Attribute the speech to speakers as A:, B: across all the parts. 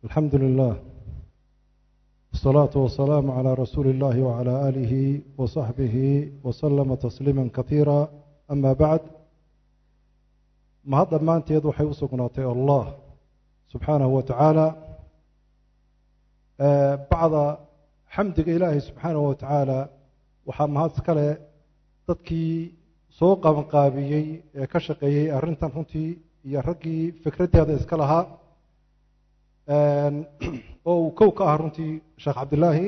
A: الحمد لله والصلاة والسلام على رسول الله وعلى آله وصحبه وسلم تسليما كثيرا أما بعد mahad dhammaanteed waxay u sugnaatay allah subxaanahu wa tacaala bacda xamdiga ilaahay subxaanahu wa tacaala waxaa mahad iskale dadkii soo qabanqaabiyey ee ka shaqeeyey arrintan runtii iyo raggii fikraddeeda iska lahaa oo uu kow ka ah runtii sheekh cabdillaahi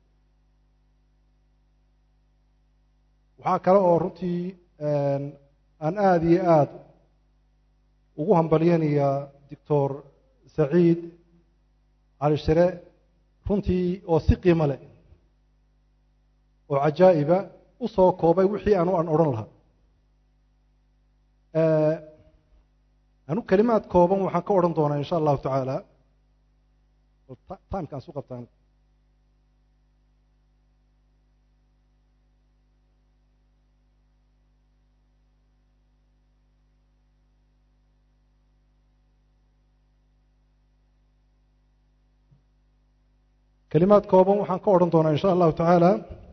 A: waxaa kale oo runtii aan aada iyo aada ugu hambalyanayaa doctor saciid cali shire runtii oo si qiimo leh oo cajaa'iba u soo koobay wixii anu aan odhan lahaa anu kelimaad kooban waxaan ka odhan doonaa insha allahu tacaala timeka aan su qabtaan kelimaad kooban waxaan ka odhan doonaa insha allahu tacaala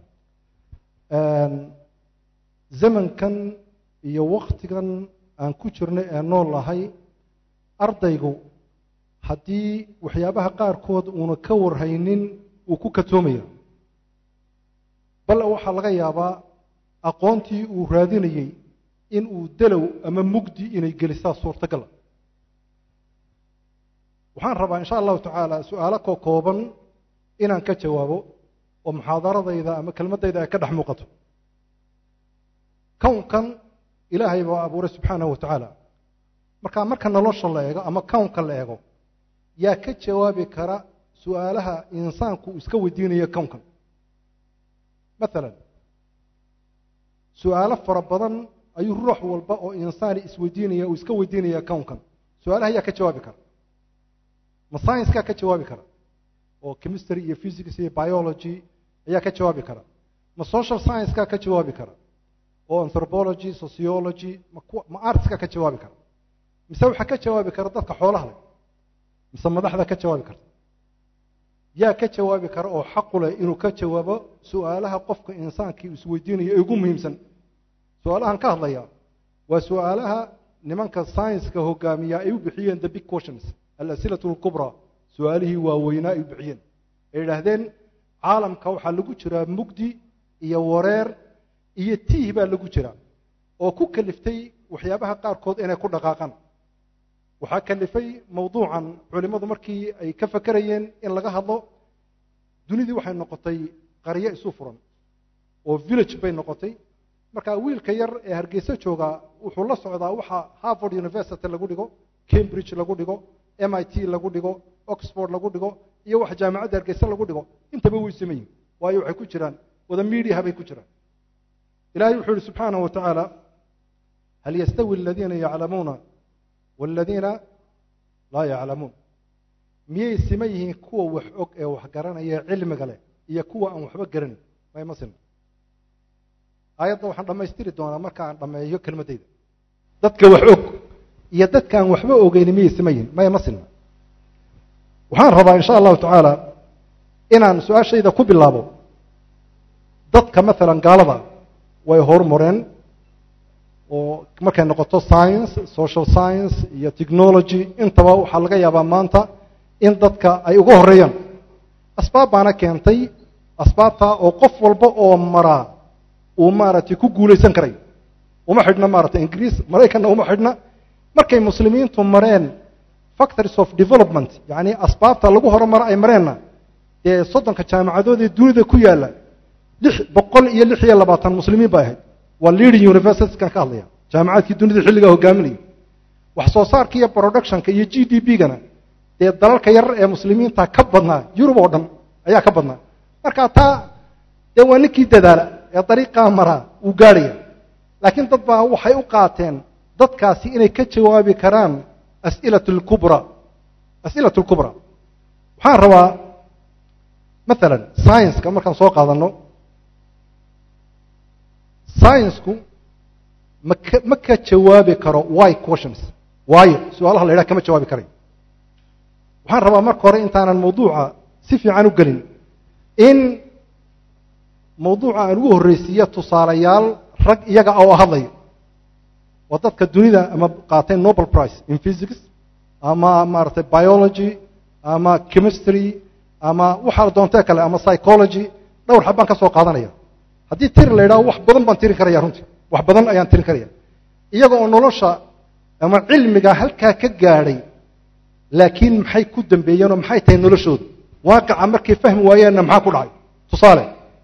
A: zamankan iyo waktigan aan ku jirno ee nool nahay ardaygu haddii waxyaabaha qaarkood uuna ka warhaynin uu ku katoomaya bal waxaa laga yaabaa aqoontii uu raadinayey in uu dalow ama mugdi inay gelisaa suurtagala waxaan rabaa insha allahu tacaala su-aalo ko kooban inaan ka jawaabo oo muxaadaradayda ama kelmaddayda ay ka dhex muuqato kownkan ilaahay baa abuuray subxaanahu wa tacaala markaa marka nolosha la eego ama kownka la eego yaa ka jawaabi kara su-aalaha insaanku iska weydiinaya kownkan maalan su-aalo fara badan ayuu ruux walba oo insaani isweydiinaya uu iska weydiinaya kownkan su-aalaha yaa ka jawaabi kara ma sciencekaa ka jawaabi kara oo chemistry iyo physics iyo biology ayaa ka jawaabi kara ma social sciencekaa ka jawaabi kara oo anthropology sociology ma artska ka jawaabi kara mise waxaa ka jawaabi kara dadka xoolaha leh mise madaxda ka jawaabi karta yaa ka jawaabi kara oo xaqu leh inuu ka jawaabo su-aalaha qofka insaankii isweydiinaya ee ugu muhiimsan su-aalahan ka hadlaya waa su-aalaha nimanka scienska hogaamiya ay u bixiyeen the big questions alasilatu alkubra su-aalihii waaweynaa ay u bixiyeen ay idhaahdeen caalamka waxaa lagu jiraa mugdi iyo wareer iyo tiih baa lagu jira oo ku kaliftay waxyaabaha qaarkood inay ku dhaqaaqaan waxaa kalifay mawduucan culimmadu markii ay ka fakerayeen in laga hadlo dunidii waxay noqotay qaryo isu furan oo village bay noqotay marka wiilka yar ee hargeysa joogaa wuxuu la socdaa waxa harvard university lagu dhigo cambridge lagu dhigo m i t lagu dhigo oxford lagu dhigo iyo wax jaamacadda hargeysa lagu dhigo intaba way sameyin waayo waxay ku jiraan wada mediaha bay ku jiraan ilahay wuxuu yihi subxaanaه wa tacaala hal yastawi aladiina yaclamuuna wاladiina laa yaclamuun miyay sima yihiin kuwa wax og ee wax garanaya cilmiga leh iyo kuwa aan waxba garanin mayma sina aayadda waxaan dhammaystiri doonaa marka aan dhammeeyo kelmaddayda dadka wax og iyo dadka aan waxba ogeyni miyay sima yihiin mayma sina waxaan rabaa insha allahu tacaala inaan su-aashayda ku bilaabo dadka maalan gaalada way horumareen oo markay noqoto science social science iyo technology intaba waxaa laga yaabaa maanta in dadka ay uga horeeyaan asbaab baana keentay asbaabtaa oo qof walba oo maraa uu maaragtay ku guulaysan karay uma xidhna maaragtay ingiriis maraykanna uma xidhna markay muslimiintu mareen factories of development yacni asbaabta lagu horumaro ay mareenna dee soddonka jaamacadood ee dunida ku yaalla lix boqol iyo lix iyo labaatan muslimiin bay ahayd waa leading universitieskan ka hadlaya jaamacaadkii dunida xilligaa hogaaminaya wax soo saarka iyo productionka iyo g d p gana dee dalalka yar ee muslimiinta ka badnaa yurub oo dhan ayaa ka badnaa marka taa dee waa ninkii dadaala ee dariiqaa maraa uu gaadhaya laakiin dad baa waxay u qaateen dadkaasi inay ka jawaabi karaan asilat lkubra asilat lkubra waxaan rabaa maalan scienska markaan soo qaadano scienceku maka ma ka jawaabi karo why questions waayo su-aalaha la yidhaha kama jawaabi karayo waxaan rabaa marka hore intaanan mawduuca si fiican u gelin in mawduuca aan ugu horreysiiyo tusaalayaal rag iyaga oo hadlayo waa dadka dunida ama qaatay nobel price in physics ama maaragtay biology ama chemistry ama waxaa doontee kale ama psychology dhowr xab baan ka soo qaadanaya haddii tiri la yidhaho wax badan baan tirin karaya runtii wax badan ayaan tirin karaya iyaga oo nolosha ama cilmiga halkaa ka gaadhay laakiin maxay ku dambeeyeen oo maxay tahay noloshooda waaqica markay fahmi waayeenna maxaa ku dhacay tusaale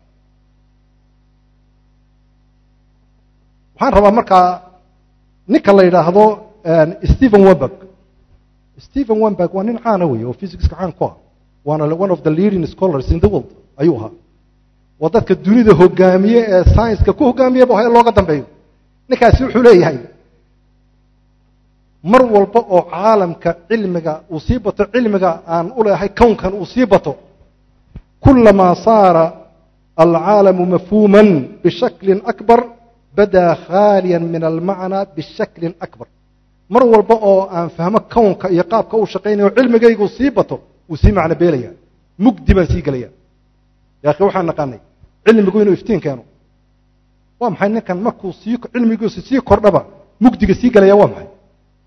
A: waxaan rabaa markaa ninka la yidhaahdo stephen wemberg stephen wemberg waa nin caana wey oo physicska caan ku ah waana one of the leading scholars in the world ayuu ahaa waa dadka dunida hogaamiye ee scienska ku hogaamiyaba ha looga dambeeyo ninkaasi wuxuu leeyahay mar walba oo caalamka cilmiga uu sii bato cilmiga aan u leehay kownkan uu sii bato kulamaa saara alcaalamu mafhuuman bishaklin akbar badaa khaaliyan min almacnaa bishaklin akbar mar walba oo aan fahmo kownka iyo qaabka uu shaqaynayo cilmigaygu sii bato wuu sii macno beelaya mugdi baan sii gelaya yaakhi waxaan naqaanay cilmigu inuu iftiin keeno waa maxay ninkan markuu sii cilmigiisu sii kordhaba mugdiga sii gelaya waa maxay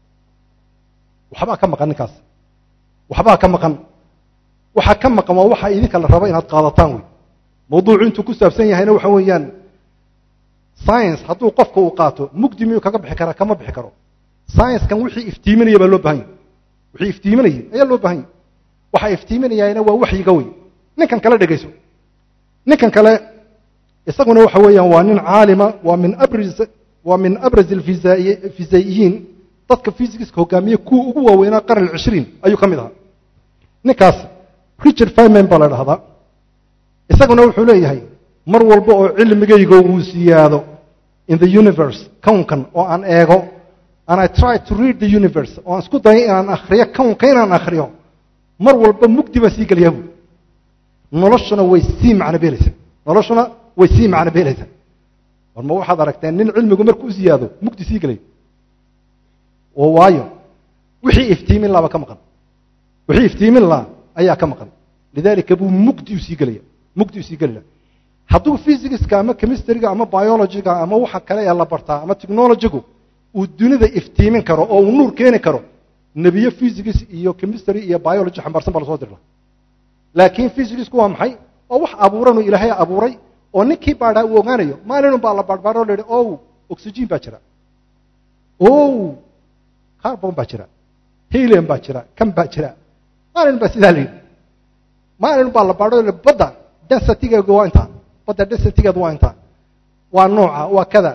A: waxbaa ka maqan ninkaas waxbaa ka maqan waxaa ka maqan waa waxa idinka la rabo inaad qaadataan wey mawduucu intuu ku saabsan yahayna waxa weeyaan science hadduu qofka uu qaato mugdi miyuu kaga bixi karaa kama bixi karo sciencekan wixii iftiiminaya baa loo bahan yahy wixii iftiiminayay ayaa loo bahan yahy waxaa iftiiminayaana waa waxyiga wey ninkan kale dhegayso ninkan kale isaguna waxa weeyaan waa nin caalima waa min abraz waa min abraz alfizaiyiin dadka physicska hogaamiye kuwa ugu waaweynaa qarn alcishriin ayuu ka mid ahaa ninkaas richard fiman baa la dhahdaa isaguna wuxuu leeyahay mar walba oo cilmigayga uu siyaado in the universe kownkan oo aan eego and i try to read the universe oo aan isku dayo inaan akhriyo kownka inaan akhriyo mar walba mugdi baan sii gelayaa buui noloshuna way sii macno beelaysaa noloshuna way sii macno beelaysaa war ma waxaad aragteen nin cilmigu markuu siyaado mugdi sii gelay oo waayo wixii iftiimin laaba ka maqan wixii iftiimin laa ayaa ka maqan lidaalika buu mugdi u sii gelaya mugdi u sii gelaya hadduu physicska ama chemistryga ama biologyga ama waxa kale ee la bartaa ama technologygu uu dunida iftiimin karo oo uu nuur keeni karo nebiyo physics iyo chemistry iyo biology xambaarsan baa lasoo dirla laakiin physicsku waa maxay oo wax abuuranuu ilaahay abuuray oo ninkii baadhaa uu ogaanayo maalinun baa la baadhbaadho la yidhi ow oxygen baa jira ow carbon baa jira helium baa jira kan baa jira maalin baa sidaa la yidhi maalin baa la baadho badda densitygeedu waa intaa badda densitygeedu waa intaa waa nooca waa kada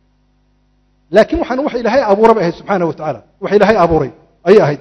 A: laakiin waxaan wax ilaahay abuuray bay ahayd subxaana wa tacaala wax ilaahay abuuray ayay ahayd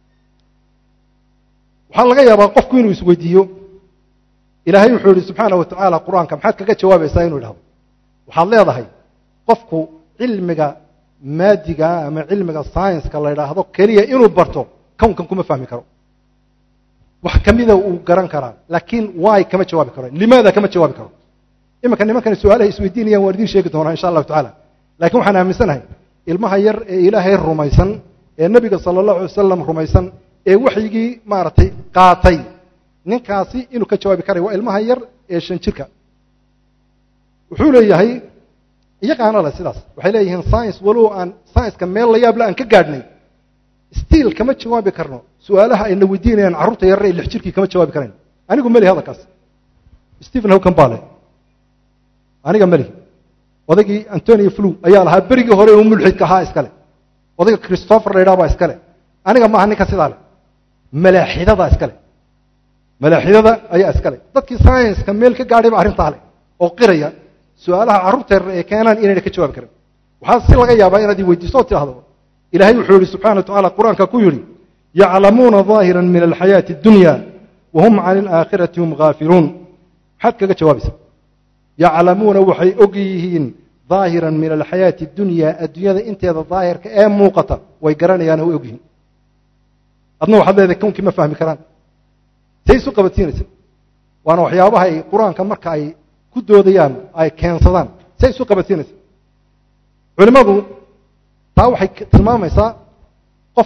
A: waxaa laga yaabaa qofku inuu isweydiiyo ilaahay wuxuu yihi subxaana wa tacaala qur-aanka maxaad kaga jawaabaysaa inuu idhahdo waxaad leedahay qofku cilmiga maadiga ama cilmiga scienska la yidhaahdo keliya inuu barto kownkan kuma fahmi karo wax kamida uu garan karaa laakiin waay kama jawaabi karo limaada kama jawaabi karo iminka nimankani su-aalahay isweydiinayaan waan idiin sheegi doonaa insha allahu tacala lakiin waxaan aaminsanahay ilmaha yar ee ilaahay rumaysan ee nebiga sala allahu alay wasalam rumaysan ee waxyigii maaragtay qaatay ninkaasi inuu ka jawaabi karay waa ilmaha yar ee shan jirka wuxuu leeyahay iyagaana le sidaas waxay leeyihiin science walow aan scienceka meel la yaable aan ka gaadhnay stiil kama jawaabi karno su-aalaha ayna weydiinayaan carruurta yarar ee lix jirkii kama jawaabi karayn anigu meli hadalkaas stephen howkan baa le aniga meli odaygii antonio flu ayaa lahaa berigii hore uu mulxidka ahaa iskale odayga christopher la yidhaha baa iskale aniga maaha ninka sidaa leh malaaxidadaa iskale malaaxidada ayaa iskale dadkii scienska meel ka gaadhay ba arrintaa leh oo qiraya su-aalaha carruurta yarar ee keenaan inayna ka jawaabi karin waxaa si laga yaabaa inaad i weydiiso oo tidhahdo ilaahay wuxuu yihi subxana wa tacala qur-aanka ku yidhi yaclamuuna ظaahira min alxayaati اdunya wahum can alaakhirati hum haafiluun maxaad kaga jawaabaysa yaclamuuna waxay og yihiin ظaahiran min alxayaati اdunya addunyada inteeda daahirka ee muuqata way garanayaan way og yihiin adna waxaad leedahay kownkii ma fahmi karaan say isu qabadsiinaysa waana waxyaabaha ay qur-aanka marka ay ku doodayaan ay keensadaan say isu qabadsiinaysa culimmadu taa waxay tilmaamaysaa qofka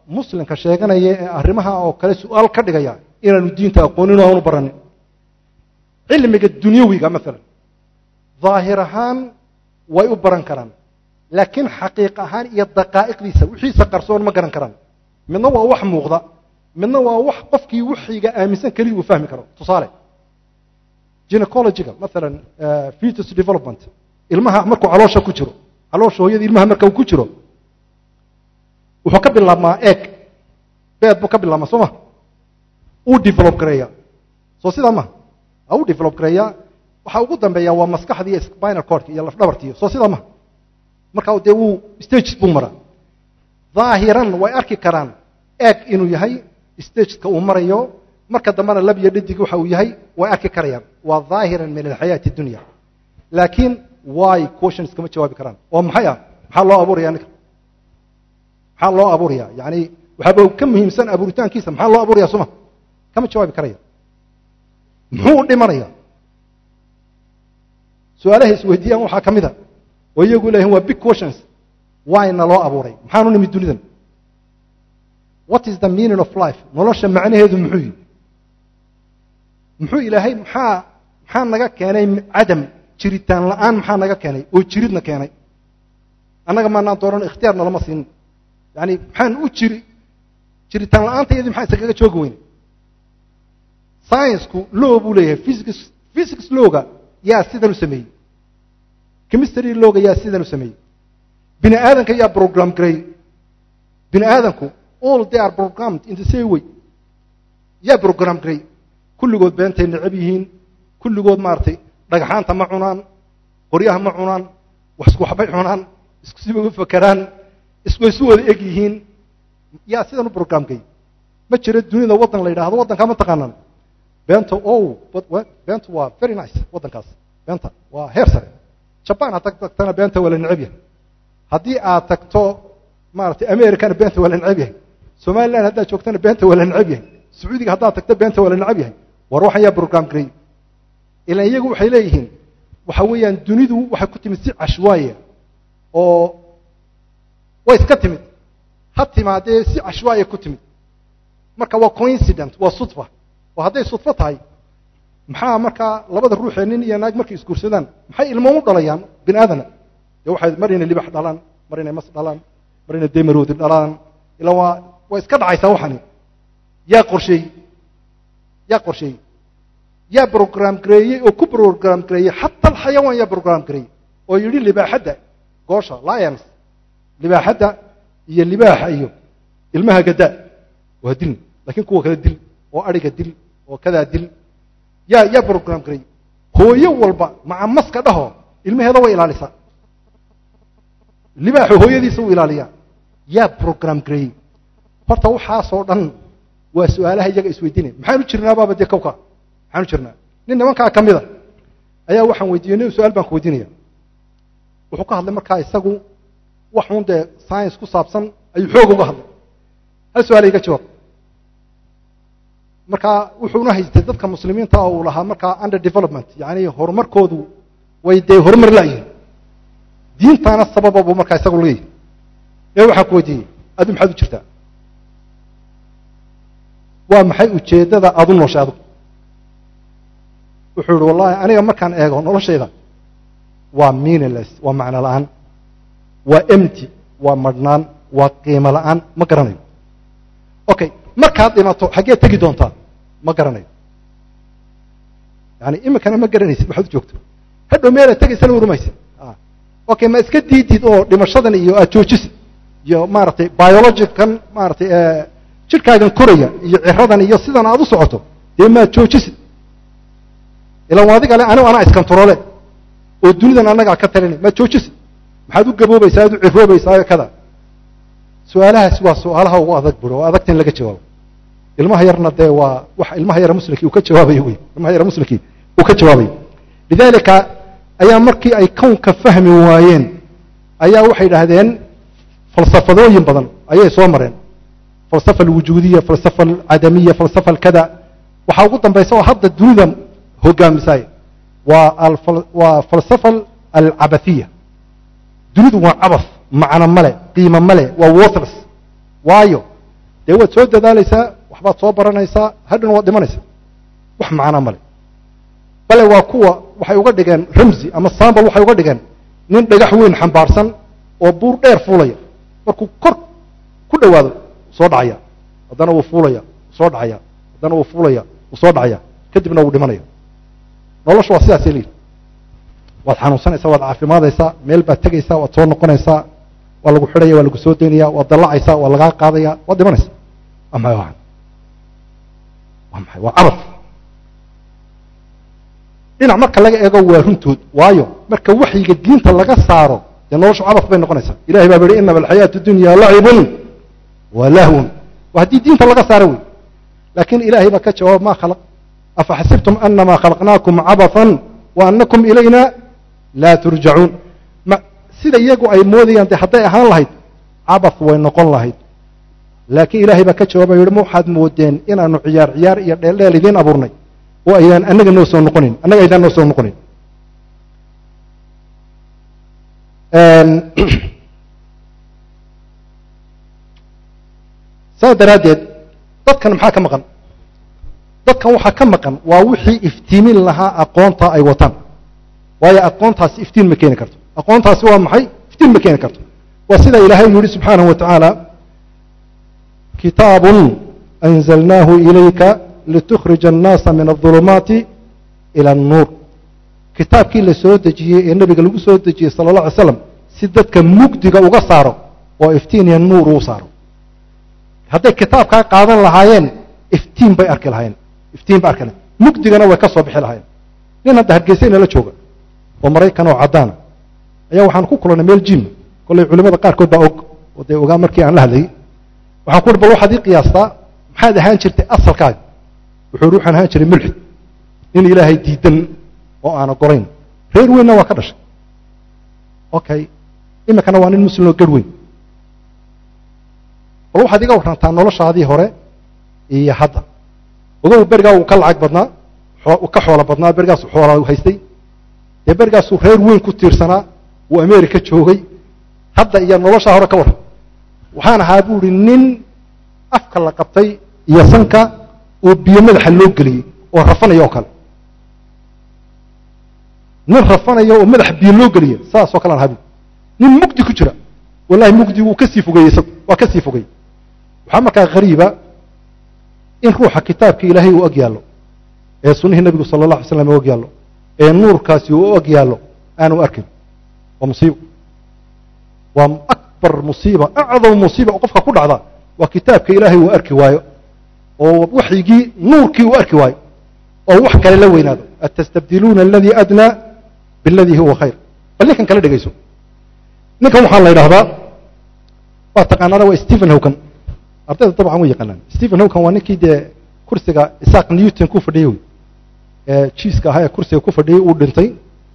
A: muslimka sheeganaya ee arrimaha oo kale su-aal ka dhigaya inaanu diinta aqoonin oo aanu baranin cilmiga dunyawiga maalan daahir ahaan way u baran karaan laakiin xaqiiq ahaan iyo daqaa'iqdiisa wixiisa qarsoon ma garan karaan midna waa wax muuqda midna waa wax qofkii wixiga aaminsan keliya uu fahmi karo tusaale gynecologiga maalan fetus development ilmaha markuu caloosha ku jiro caloosha hooyada ilmaha marka uu ku jiro wuxuu ka bilaabmaa eeg beed buu ka bilaabmaa soo ma uu develop gareeya soo sidaa maha u develop gareeya waxa ugu dambeeya waa maskaxda iyo spinal cordka iyo lafdhabartiyo soo sidaa maha marka dee wuu stages buu maraa dhaahiran way arki karaan eeg inuu yahay stageska uu marayo marka dambena lab iyo dhadig waxa uu yahay way arki karayaan waa dhaahiran min alxayaati dunya laakiin why questions kama jawaabi karaan oo maxay ah maxaa loo abuuraya ninka maxaa loo abuuraya yani waxaaba ka muhiimsan abuuritaankiisa maxaa loo abuuraya suma kama jawaabi karaya muxuu u dhimanaya su-aalaha isweydiiyaan waxaa ka mid a oo iyagu leeyihin waa big questions wayna loo abuuray maxaanu nimid dunidan what is the meaning of life nolosha macnaheedu muxuu yihi muxuu ilaahay maxaa maxaa naga keenay cadam jiritaan la-aan maxaa naga keenay oo jiridna keenay annaga maanaan dooran ikhtiyaar nalama siinin yani maxaan u jiri jiritaan la-aanta iyadii maxaa isagaga joogi weyne scienceku law buu leeyahay physics physics lowga yaa sidan u sameeyey chemistry lowga yaa sidan u sameeyey bini aadanka yaa program gareey bini aadanku all they are programmed in the same way yaa program gareey kulligood beentay necab yihiin kulligood maaragtay dhagxaanta ma cunaan qoryaha ma cunaan wax isku waxbay cunaan isku sibay u fakeraan isku isu wada eg yihiin yaa sidan u program gareey ma jiro dunida waddan la yidhaahdo waddankaa ma taqaanaan beenta o beenta waa very nice waddankaas beenta waa heer sare jaban haddaad tagtana beenta waa la necab yahay haddii aad tagto maaragtay americana beenta waa la necab yahay somaliland haddaad joogtana beenta waa la necab yahay sacuudiga haddaad tagto beenta waa la necab yahay war waxan yaa program garey ilan iyagu waxay leeyihiin waxa weeyaan dunidu waxay ku timid si cashwaaya oo way iska timid ha timaadee si cashwaaya ku timid marka waa coincident waa sudfa oo hadday sudfo tahay maxaa markaa labada ruuxee nin iyo naag markay isguursadaan maxay ilmo u dhalayaan bini aadana dee waxay mar inay libax dhalaan mar inay mas dhalaan mar inay demarowdi dhalaan ilaa waa waa iska dhacaysaa waxani yaa qorsheeyey yaa qorsheeyey yaa program gareeyey oo ku program gareeyey xata alxayawaan yaa program gareeyey oo yidhi libaaxadda goosha lions libaaxadda iyo libaaxa iyo ilmaha gadaa waa dil lakiin kuwa kale dil oo adhiga dil oo kadaa dil yaa yaa program gareeyey hooyo walba maca maska dhaho ilmaheeda way ilaalisaa libaaxu hooyadiisa u ilaaliyaa yaa program gareeyey horta waxaasoo dhan waa su-aalaha iyaga isweydiinaya maxaanu jirnaa baaba dee kowka maxaanu jirnaa nin nimankaa ka mida ayaa waxaan weydiiyey nin su-aal baan ku weydiinaya wuxuu ka hadlay markaa isagu waxuun dee science ku saabsan ayuu xoog uga hadlay hal su-aala iga jawaab markaa wuxuuna haystay dadka muslimiinta oo uu lahaa markaa under development yani horumarkoodu way dee horumar laayihin diintaana sababa buu markaa isagu leeyahy ee waxaan ku weydiiyey adu maxaad u jirtaa waa maxay ujeeddada aada u nooshay adugu wuxuu yihi wallahi aniga markaan eego noloshayda waa meaningless waa macno la-aan waa empty waa madhnaan waa qiimo la-aan ma garanayo okay markaad dhimato xaggee tegi doontaa ma garanayo yani iminkana ma garanaysid waxaad u joogto hadhow meelaad tegaysana urumaysid okay ma iska diidid oo dhimashadan iyo aad joojisid iyo maaragtay biologican maaragtay jidhkaagan koraya iyo ciradan iyo sidan aad u socoto dee maad joojisid ilaan adiga le anigu anaa iskantaroole oo dunidan annagaa ka talinay maad joojisid maxaad u gaboobaysaa aad u ciroobaysaa kada su-aalahaasi waa su-aalaha ugu adag buro oo adagta in laga jawaabo ilmaha yarna dee waa wax ilmaha yara muslimkii uu ka jawaabayo wey ilmaha yara muslimkii uu ka jawaabayo lidalika ayaa markii ay kownka fahmi waayeen ayaa waxay idhaahdeen falsafadooyin badan ayay soo mareen falsafa alwujuudiya falsafa alcadamiya falsafa alkada waxaa ugu dambaysa oo hadda dunida hogaamisaay waa waa falsafa alcabathiya dunidu waa cabath macno male qiimo male waa worthless waayo dee waad soo dadaalaysaa waxbaad soo baranaysaa hadhana waad dhimanaysaa wax macnaa male bale waa kuwa waxay uga dhigeen ramsi ama sambal waxay uga dhigeen nin dhagax weyn xambaarsan oo buur dheer fuulaya markuu kor ku dhowaado soo dhacaya haddana wuu fuulaya soo dhacaya haddana wuu fuulaya wuu soo dhacaya kadibna wuu dhimanaya noloshu waa sidaasay leeyihi waad xanuunsanaysaa waad caafimaadaysaa meel baad tegaysaa waad soo noqonaysaa waa lagu xidhaya waa lagu soo daynaya waad dallacaysaa waa lagaa qaadaya waad dhimanaysaa waa maxay waa waa maxay waa cabad dhinac marka laga eego waa runtood waayo marka waxyiga diinta laga saaro dee noloshu cabad bay noqonaysaa ilahay baa yihi inama alxayaatu dunya lacibun wa lahwun waa haddii diinta laga saaro wey laakiin ilahay baa ka jawaaba ma khalaq afaxasibtum anama khalaqnaakum cabathan wa anakum ilayna laa turjacuun sida iyagu ay moodayaan dee hadday ahaan lahayd cabath way noqon lahayd laakiin ilahay baa ka jawaabay yihi ma waxaad moodeen inaanu ciyaar ciyaar iyo dheeldheel idiin abuurnay oo aydaan annaga noo soo noqonin annaga aydaan noo soo noqonin saas daraaddeed dadkan maxaa ka maqan dadkan waxaa ka maqan waa wixii iftiimin lahaa aqoonta ay wataan waayo aqoontaasi iftiin ma keeni karto aqoontaasi waa maxay iftiin ma keeni karto waa sida ilaahay yihi subxaanahu wa tacaala kitaabun anzalnaahu ilayka litukhrija annaasa min aulumaati ila annuur kitaabkii la soo dejiyey ee nebiga lagu soo dejiyey sala allah alay slam si dadka mugdiga uga saaro oo iftiin iyo nuur uu saaro hadday kitaabkaa qaadan lahaayeen iftiin bay arki lahaayeen iftiin bay arki lahayen mugdigana way ka soo bixi lahaayeen nin hadda hargeysa inala jooga oo maraykan oo caddaana ayaa waxaan ku kulannay meel jim kollay culimada qaarkood baa og oo dee ogaa markii aan la hadlayay waxaan ku uhi bal waxaad ii qiyaastaa maxaad ahaan jirtay asalkaaga wuxuu uhi waxaan ahaan jiray mulxid nin ilaahay diidan oo aana gorayn reer weynna waa ka dhashay okay iminkana waa nin muslim oo garh weyn bal waxaad iga warrantaa noloshaadii hore iyo hadda ogow berigaa uu ka lacag badnaa ka xoolo badnaa berigaasu xoolaa haystay dee berigaasuu reer weyn ku tiirsanaa uu america joogay hadda iyo noloshaa hore ka warran waxaan ahaa bu uhi nin afka la qabtay iyo sanka oo biyo madaxa loo geliyey oo rafanaya oo kale nin rafanaya oo madaxa biyo loo geliya saasoo kale aan ahaa bu nin mugdi ku jira wallahi mugdi wuu kasii fogeeyey isagu waa kasii fogey waxaa markaa hariiba in ruuxa kitaabka ilaahay uu og yaallo ee sunnihii nebigu sala allah alay slam u og yaallo ee nuurkaasi uu og yaallo aanu arkin waa musiibo waa akbar musiiba acdam musiiba oo qofka ku dhacda waa kitaabka ilaahay uu arki waayo oo waxyigii nuurkii uu arki waayo oo wax kale la weynaado atastabdiluuna aladii adnaa biladii huwa khayr bal ninkan kala dhegayso ninkan waxaa la yidhahdaa waa taqaanaana waa stephen howkan ardayda dabcan way yaqaanaan stephen howkan waa ninkii dee kursiga isaaq newton ku fadhiyey wey ee jiiska ahaa ee kursiga ku fadhiyey uu dhintay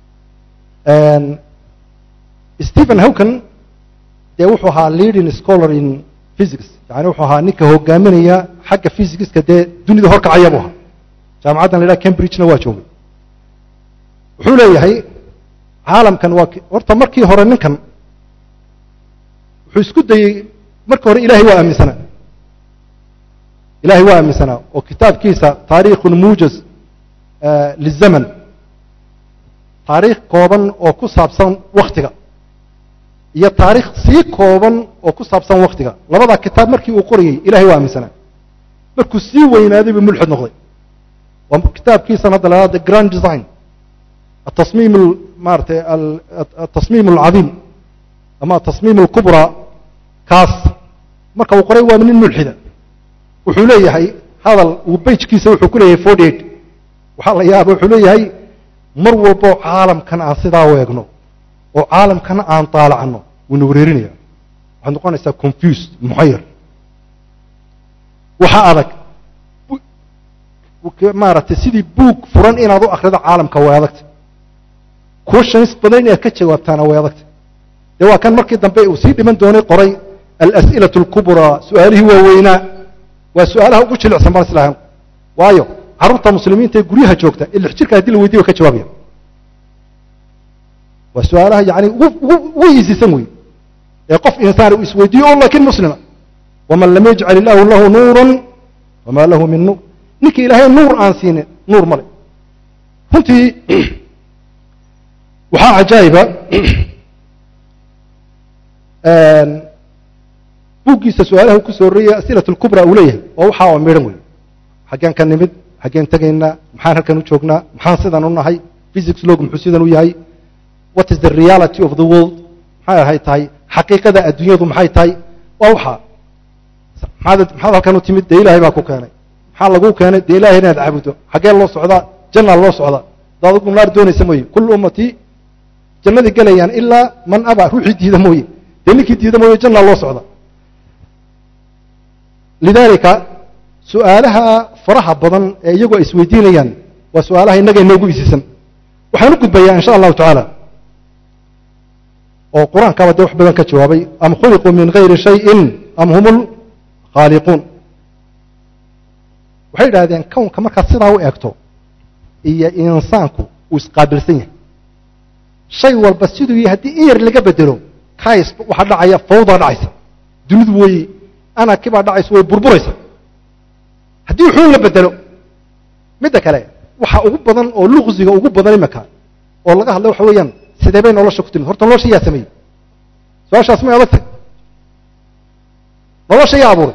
A: stephen howkan dee wuxuu ahaa leading scholar in physics yani wuxuu ahaa ninka hogaaminaya xagga physicska dee dunida horkacaya buu ahaa jaamacaddan la yidhaha cambridgena waa joogay wuxuu leeyahay caalamkan waa horta markii hore ninkan wuxuu isku dayey markii hore ilahay waa aaminsanaa ilahay waa aaminsanaa oo kitaabkiisa taariikhun muujaz lizaman taariikh kooban oo ku saabsan waktiga iyo taariikh sii kooban oo ku saabsan waktiga labadaa kitaab markii uu qorayey ilahay waa aaminsanaa markuu sii weynaaday buu mulxid noqday waa kitaabkiisan hadda la the grand design atasmiim maaratay atasmiim alcadiim ama atasmiim alkubraa kaas marka uu qoray waa nin mulxida wuxuu leeyahay hadal uu bejkiisa wuxuu ku leeyahay forty eight waxaa la yaaba wuxuu leeyahay mar walboo caalamkan aan sidaa weegno oo caalamkana aan daalacno wuuna wareerinaya waxaad noqonaysaa confused muxayar waxa adag maaragtay sidii buug furan inaad u akrido caalamka way adagta questions badan inaad ka jawaabtaana way adagta dee waa kan markii dambe uu sii dhiman doonay qoray alas'ilatu alkubraa su-aalihii waaweynaa waa su-aalaha ugu jilicsan baan islahan waayo carruurta muslimiinta ee guryaha joogta ee lix jirka hadii la weydiyo way ka jawaabaya waa su-aalaha yani ugu ugu ugu iisisan wey ee qof insaan uu isweydiiyo oo laakiin muslima waman lam yajcal illaahu lahu nuuran famaa lahu min nuur ninkii ilaahay nuur aan siinin nuur male runtii waxaa cajaa'iba buuggiisa su-aalaha ku soo horreeyay asilat lkubra uu leeyahay oo waxaa oo midhan wey xaggeen ka nimid xaggeen tegaynaa maxaan halkan u joognaa maxaan sidan u nahay physics log muxuu sidan u yahay what is the reality of the world maxay ahay tahay xaqiiqada adduunyadu maxay tahay waa waxaa maxaad maxaad halkan u timid dee ilaahay baa ku keenay maxaa lagu keenay dee ilahay inaad caabudo xaggee loo socdaa jannaa loo socdaa da adigu naar doonaysa mooye kullu ummatii jannadii gelayaan ilaa man aba ruuxii diida mooye dee ninkii diida mooye jannaa loo socda lidaalika su-aalaha faraha badan ee iyagu ay isweydiinayaan waa su-aalaha innaga inoogu isiisan waxaan u gudbayaa insha allahu tacaala oo qur-aankaaba dee wax badan ka jawaabay am khuliquu min gayri shayin am hum lkhaaliquun waxay idhahdeen kownka markaad sidaa u eegto iyo insaanku uu isqaabilsan yahay shay walba siduu yahay haddii in yar laga bedelo kays waxaa dhacaya fawdaa dhacaysa dunidu way anakibaa dhacaysa way burburaysa haddii wuxuun la bedelo midda kale waxa ugu badan oo luqsiga ugu badan imika oo laga hadlay waxa weeyaan sidee bay nolosha ku timid horta nolosha yaa sameeyey su-aashaas may adag tahy nolosha yaa abuuray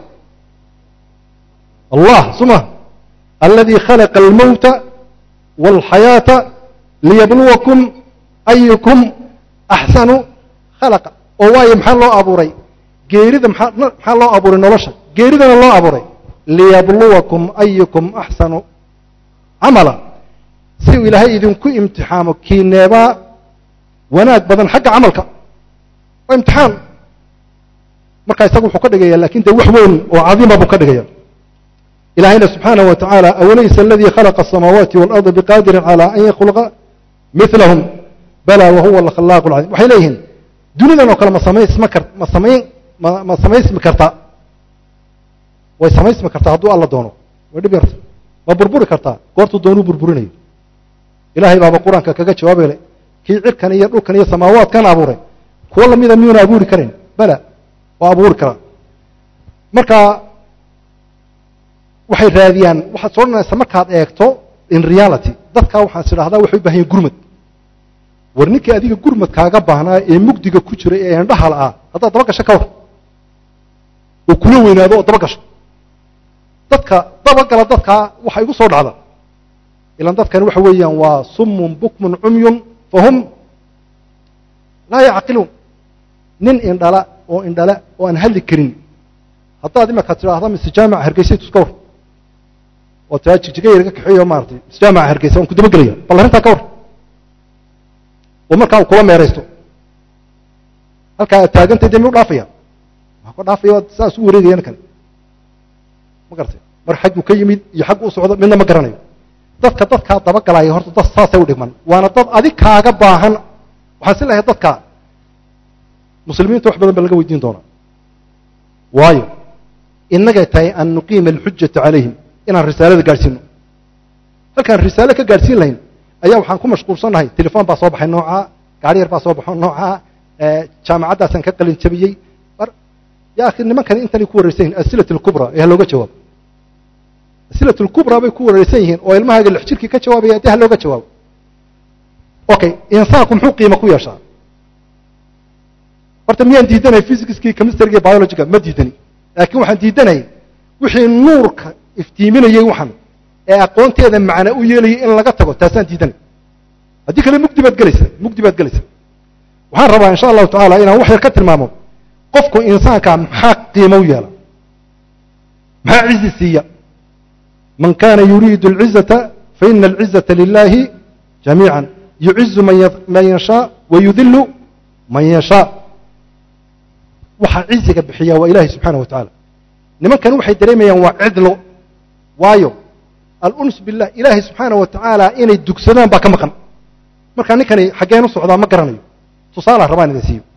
A: allah suma aladii khalaqa almowta wاlxayaata liyabluwakum ayukum axsanu khalaqa oo waayo maxaa loo abuuray geerida maxaa maxaa loo abuuray nolosha geeridana loo abuuray liyabluwakum ayukum axsanu camala si uu ilaahay idinku imtixaamo kiineebaa wanaag badan xagga camalka waa imtixaan markaa isaga wuxuu ka dhigaya lakin dee wax weyn oo cadiima buu ka dhigaya ilahayna subxaanaه wa tacaala awalaysa aladii khalaqa الsamaawaati wاlarضa biqaadirin calى an yakhluqa milahum bala wahuwa alkhalaaq اlcaliim waxay leeyihiin dunidan oo kale ma samaysma kar ma samayn ma ma samaysmi kartaa way samaysmi kartaa hadduu alla doono way dhib yarta ma burburi kartaa goortuu doonuu burburinayo ilahay baaba qur-aanka kaga jawaabay kii cirkan iyo dhulkan iyo samaawaadkan abuuray kuwo lamida miyuuna abuuri karayn bala waa abuuri karaa marka waxay raadiyaan waxaad soo dhanaysa markaad eegto in reality dadkaa waxaan is idhahdaa waxay u bahan yahin gurmad war ninkii adiga gurmad kaaga baahnaa ee mugdiga ku jiray ee indhaha la'aa haddaad daba gasho ka war oo kula weynaado oo daba gasho dadka dabagala dadkaa waxa igu soo dhacda ilan dadkani waxa weeyaan waa summun bukmun cumyun fahum laa yacqiluun nin indhala oo indhala oo aan hadli karin haddaad imaka tidhaahda mise jaamaca hargeysa tuska war oo taa jigjiga yar ga kaxeeyo maaratay mise jaamaca hargeysa waan ku dabagelaya bal arrintaa ka war oo markaa uu kula meeraysto halkaa aad taagantay dee mi u dhaafaya maa ka dhaafaya waad saas u wareegaya ninkani ma garatay mar xagguu ka yimid iyo xaggu u socdo midna ma garanayo dadka dadkaa dabagalaya horta dad saasay u dhigman waana dad adig kaaga baahan waxaan si lahay dadka muslimiinta wax badan ba laga weydiin doonaa waayo innagay tahay an nuqiima alxujata calayhim inaan risaalada gaadhsiino halkaan risaale ka gaadhsiin lahayn ayaa waxaan ku mashquulsannahay telefon baa soo baxay noocaa gaari yar baa soo baxo noocaa jaamacaddaasaan ka qalin jabiyey mar ya akhi nimankani intanay ku wareysan yihin asilat alkubra ee ha looga jawaabo asilat alkubra bay ku wareysan yihiin oo ilmahaaga lix jirkii ka jawaabaya dee ha looga jawaabo okay insaanku muxuu qiimo ku yeeshaa horta miyaan diidanay physicskii chemistryga biologyga ma diidani laakiin waxaan diidanayay wixii nuurka iftiiminayey waxan ee aqoonteeda macna u yeelayay in laga tago taasaan diidanay haddii kale mugdi baad gelaysa mugdi baad gelaysa waxaan rabaa insha allahu tacaala inaan wax yar ka tilmaamo qofku insaanka maxaa qiimo u yeela maxaa cizi siiya man kana yuriidu alcizata faina alcizata lilahi jamiica yucizu man yashaa wayudilu man yashaa waxaa ciziga bixiya waa ilahi subxaana wa tacaala nimankani waxay dareemayaan waa cidlo waayo aluns billah ilaahay subxaana wa tacaala inay dugsadaan baa ka maqan markaa ninkani xaggeen u socdaa ma garanayo tusaalaa rabaan idin siiyo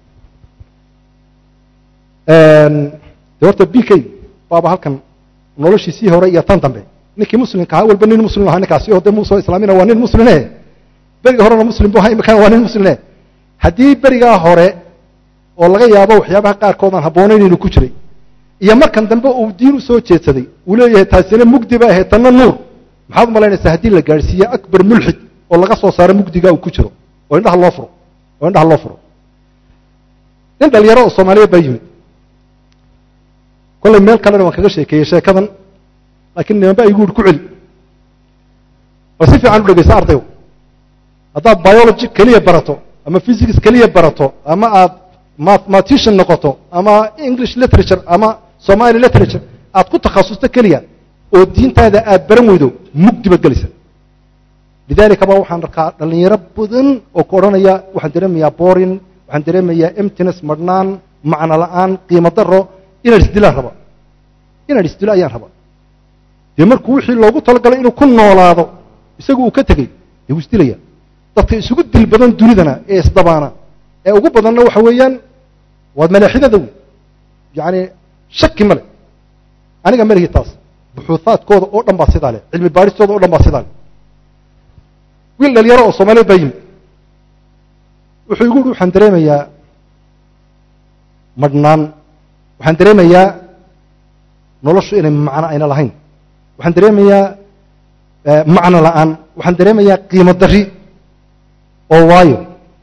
A: de horta b k baaba halkan noloshiisii hore iyo tan dambe ninkii muslimka ahaa walba nin muslim ahaa ninkaasi oo de muusoo islaamina waa nin musline beriga horena muslim bu ahaa imikana waa nin musline haddii berigaa hore oo laga yaabo waxyaabaha qaarkood aan habboonayn inuu ku jiray iyo markan dambe uu diin u soo jeedsaday uu leeyahay taasina mugdi ba ahayd tanna nuur maxaad u malaynaysaa haddii la gaadhsiiye akbar mulxid oo laga soo saaro mugdiga uu ku jiro oo indhaha loo furo oo indhaha loo furo nin dhalinyaro oo soomaaliyeed baa yimid kollay meel kalena waan kaga sheekeeyey sheekadan laakiin nimanba igu uri ku celi oo si fiican u dhegeysa ardayo haddaad biology keliya barato ama physics keliya barato ama aad mathematician noqoto ama english literature ama somali literature aad ku takhasusto keliya oo diintaada aad baran weydo mugdi baad gelaysa lidalika ba waxaan arkaa dhalinyaro badan oo ku odhanaya waxaan dareemayaa borin waxaan dareemayaa emptiness marhnaan macno la-aan qiimo daro inaan isdilaan raba inaan isdilo ayaan raba dee markuu wixii loogu talagalay inuu ku noolaado isagu uu ka tegey dee wuu isdilaya dadka isugu dil badan dunidana ee isdabaana ee ugu badanna waxa weeyaan waad malaaxidada wey yacani shaki male aniga malihi taas buxuuhaadkooda oo dhan baa sidaa leh cilmi baadhistooda oo dhan baa sidaa leh wiil dhalinyaro oo soomaaliyeed baa yimid wuxuu igu uhi waxaan dareemayaa madhnaan waxaan dareemayaa noloshu inay macno ayna lahayn waxaan dareemayaa macno la-aan waxaan dareemayaa qiimo dari oo waayo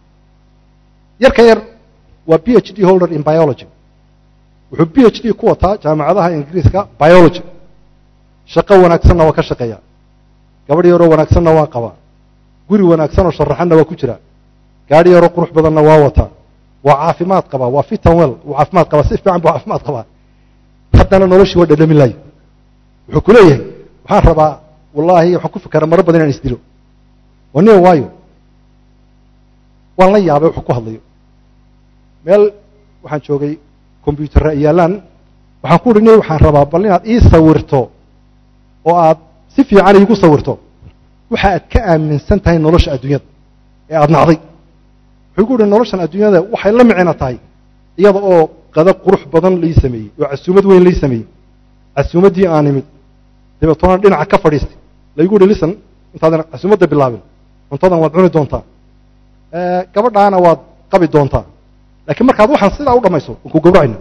A: yarka yar waa b h d holder in biology wuxuu b h d ku wataa jaamacadaha ingiriiska biology shaqo wanaagsanna waa ka shaqeeya gabadh yaroo wanaagsanna waa qabaa guri wanaagsan oo sharaxanna waa ku jira gaadhi yaroo qurux badanna waa wataa waa caafimaad qabaa waa fitan well wuu caafimaad qabaa si fiican buu caafimaad qabaa haddana noloshii waa dhadhamin laayo wuxuu ku leeyahay waxaan rabaa wallaahi waxaan ku fikera maro badan inaan isdilo oo nin waayo waan la yaabay wuxuu ku hadlayo meel waxaan joogay combyuutarra yaalaan waxaan ku uhi nin waxaan rabaa bal inaad ii sawirto oo aad si fiican iigu sawirto waxa aad ka aaminsan tahay nolosha adduunyada ee aada nacday wuxuu ku uhi noloshan adduunyada waxay la micno tahay iyada oo qada qurux badan lai sameeyey oo casuumad weyn lai sameeyey casuumaddii aan imid dabeetona dhinaca ka fadhiistay laygu uhi lisan intaadan casuumadda bilaabin cuntadan waad cuni doontaa gabadhaana waad qabi doontaa laakiin markaad waxaan sidaa u dhamayso waan ku gawracayna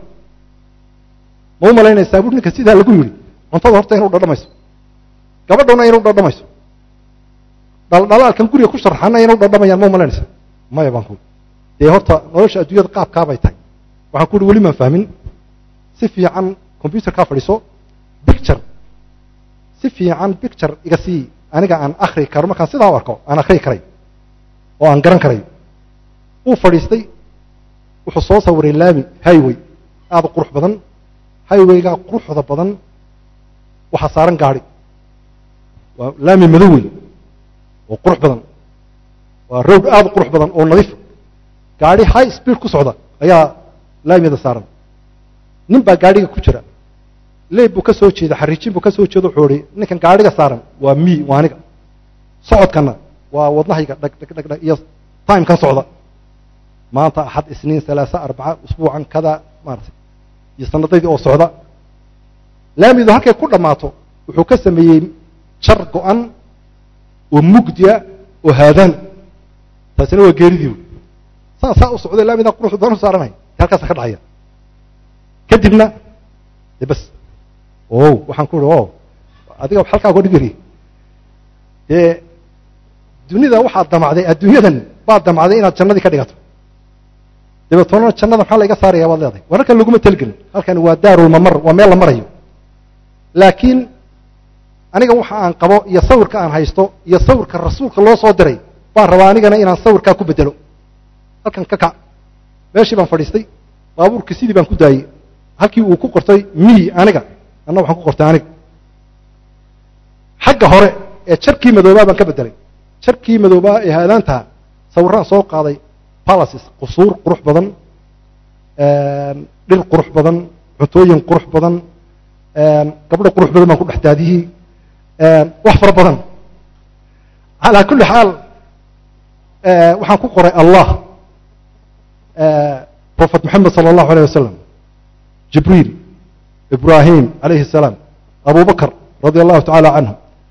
A: ma u malaynaysaa bur ninka sidaa lagu yidhi cuntada horta inu dhadhamayso gabadhuna inu dhadhamayso dhaldhalaalkan guriga ku sharxana inu dhadhamayaan ma u malaynaysaa maya baan ku dee horta nolosha adduunyada qaabkaabay tahay waxaan ku uhi weli maan fahmin si fiican combyuterkaa fadhiiso bicture si fiican bicture iga sii aniga aan akri karo markaan sidaa u arko aan akrii karay oo aan garan karayo uu fadhiistay wuxuu soo sawiray laami highway aada u qurux badan highwaygaa quruxda badan waxaa saaran gaadhi waa laami madow wey oo qurux badan waa road aada u qurux badan oo nadiif gaadhi high speed ku socda ayaa laamiyada saaran nin baa gaadhiga ku jira leeb buu ka soo jeeda xariijin buu ka soo jeeda wuxuu ihi ninkan gaadhiga saaran waa mi waa aniga socodkana waa wadnahayga dhag dhag dhag dhag iyo timekan socda maanta axad isniin salaasa arbaca usbuucan kada maaratay iyo sanadaydii oo socda laamidu halkay ku dhammaato wuxuu ka sameeyey jar go-an oo mugdiya oo haadaan taasina waa geeridii wy saasaa u socday laamidaa quruxda badan u saaranay halkaasa ka dhacaya kadibna de bas o waxaan ku uhi o adiga halkaa uga dhigari dee dunida waxaad damacday adduunyadan baad damacday inaad jannadii ka dhigato dabeetona jannada maxaa layga saaraya baad leedahay war halkan laguma talgelin halkan waa daarulmamar waa meel la marayo laakiin aniga waxa aan qabo iyo sawirka aan haysto iyo sawirka rasuulka loo soo diray baan rabaa anigana inaan sawirkaa ku bedelo halkan ka kac meeshii baan fadhiistay baabuurkii sidii baan ku daayey halkii uu ku qortay mi aniga anna waxaan ku qortay aniga xagga hore ee jarkii madoobaa baan ka bedelay jarkii madoobaa ee haadaantaha sawiraan soo qaaday palaces qusuur qurux badan dhir qurux badan cuntooyin qurux badan gabdho qurux badan baan ku dhex daadiyey wax fara badan calaa kulli xaal waxaan ku qoray allah profet moxamed sala allahu alayh wasalam jibriil ibrahim calayhi الsalaam abu bakr radia allahu tacaala canhu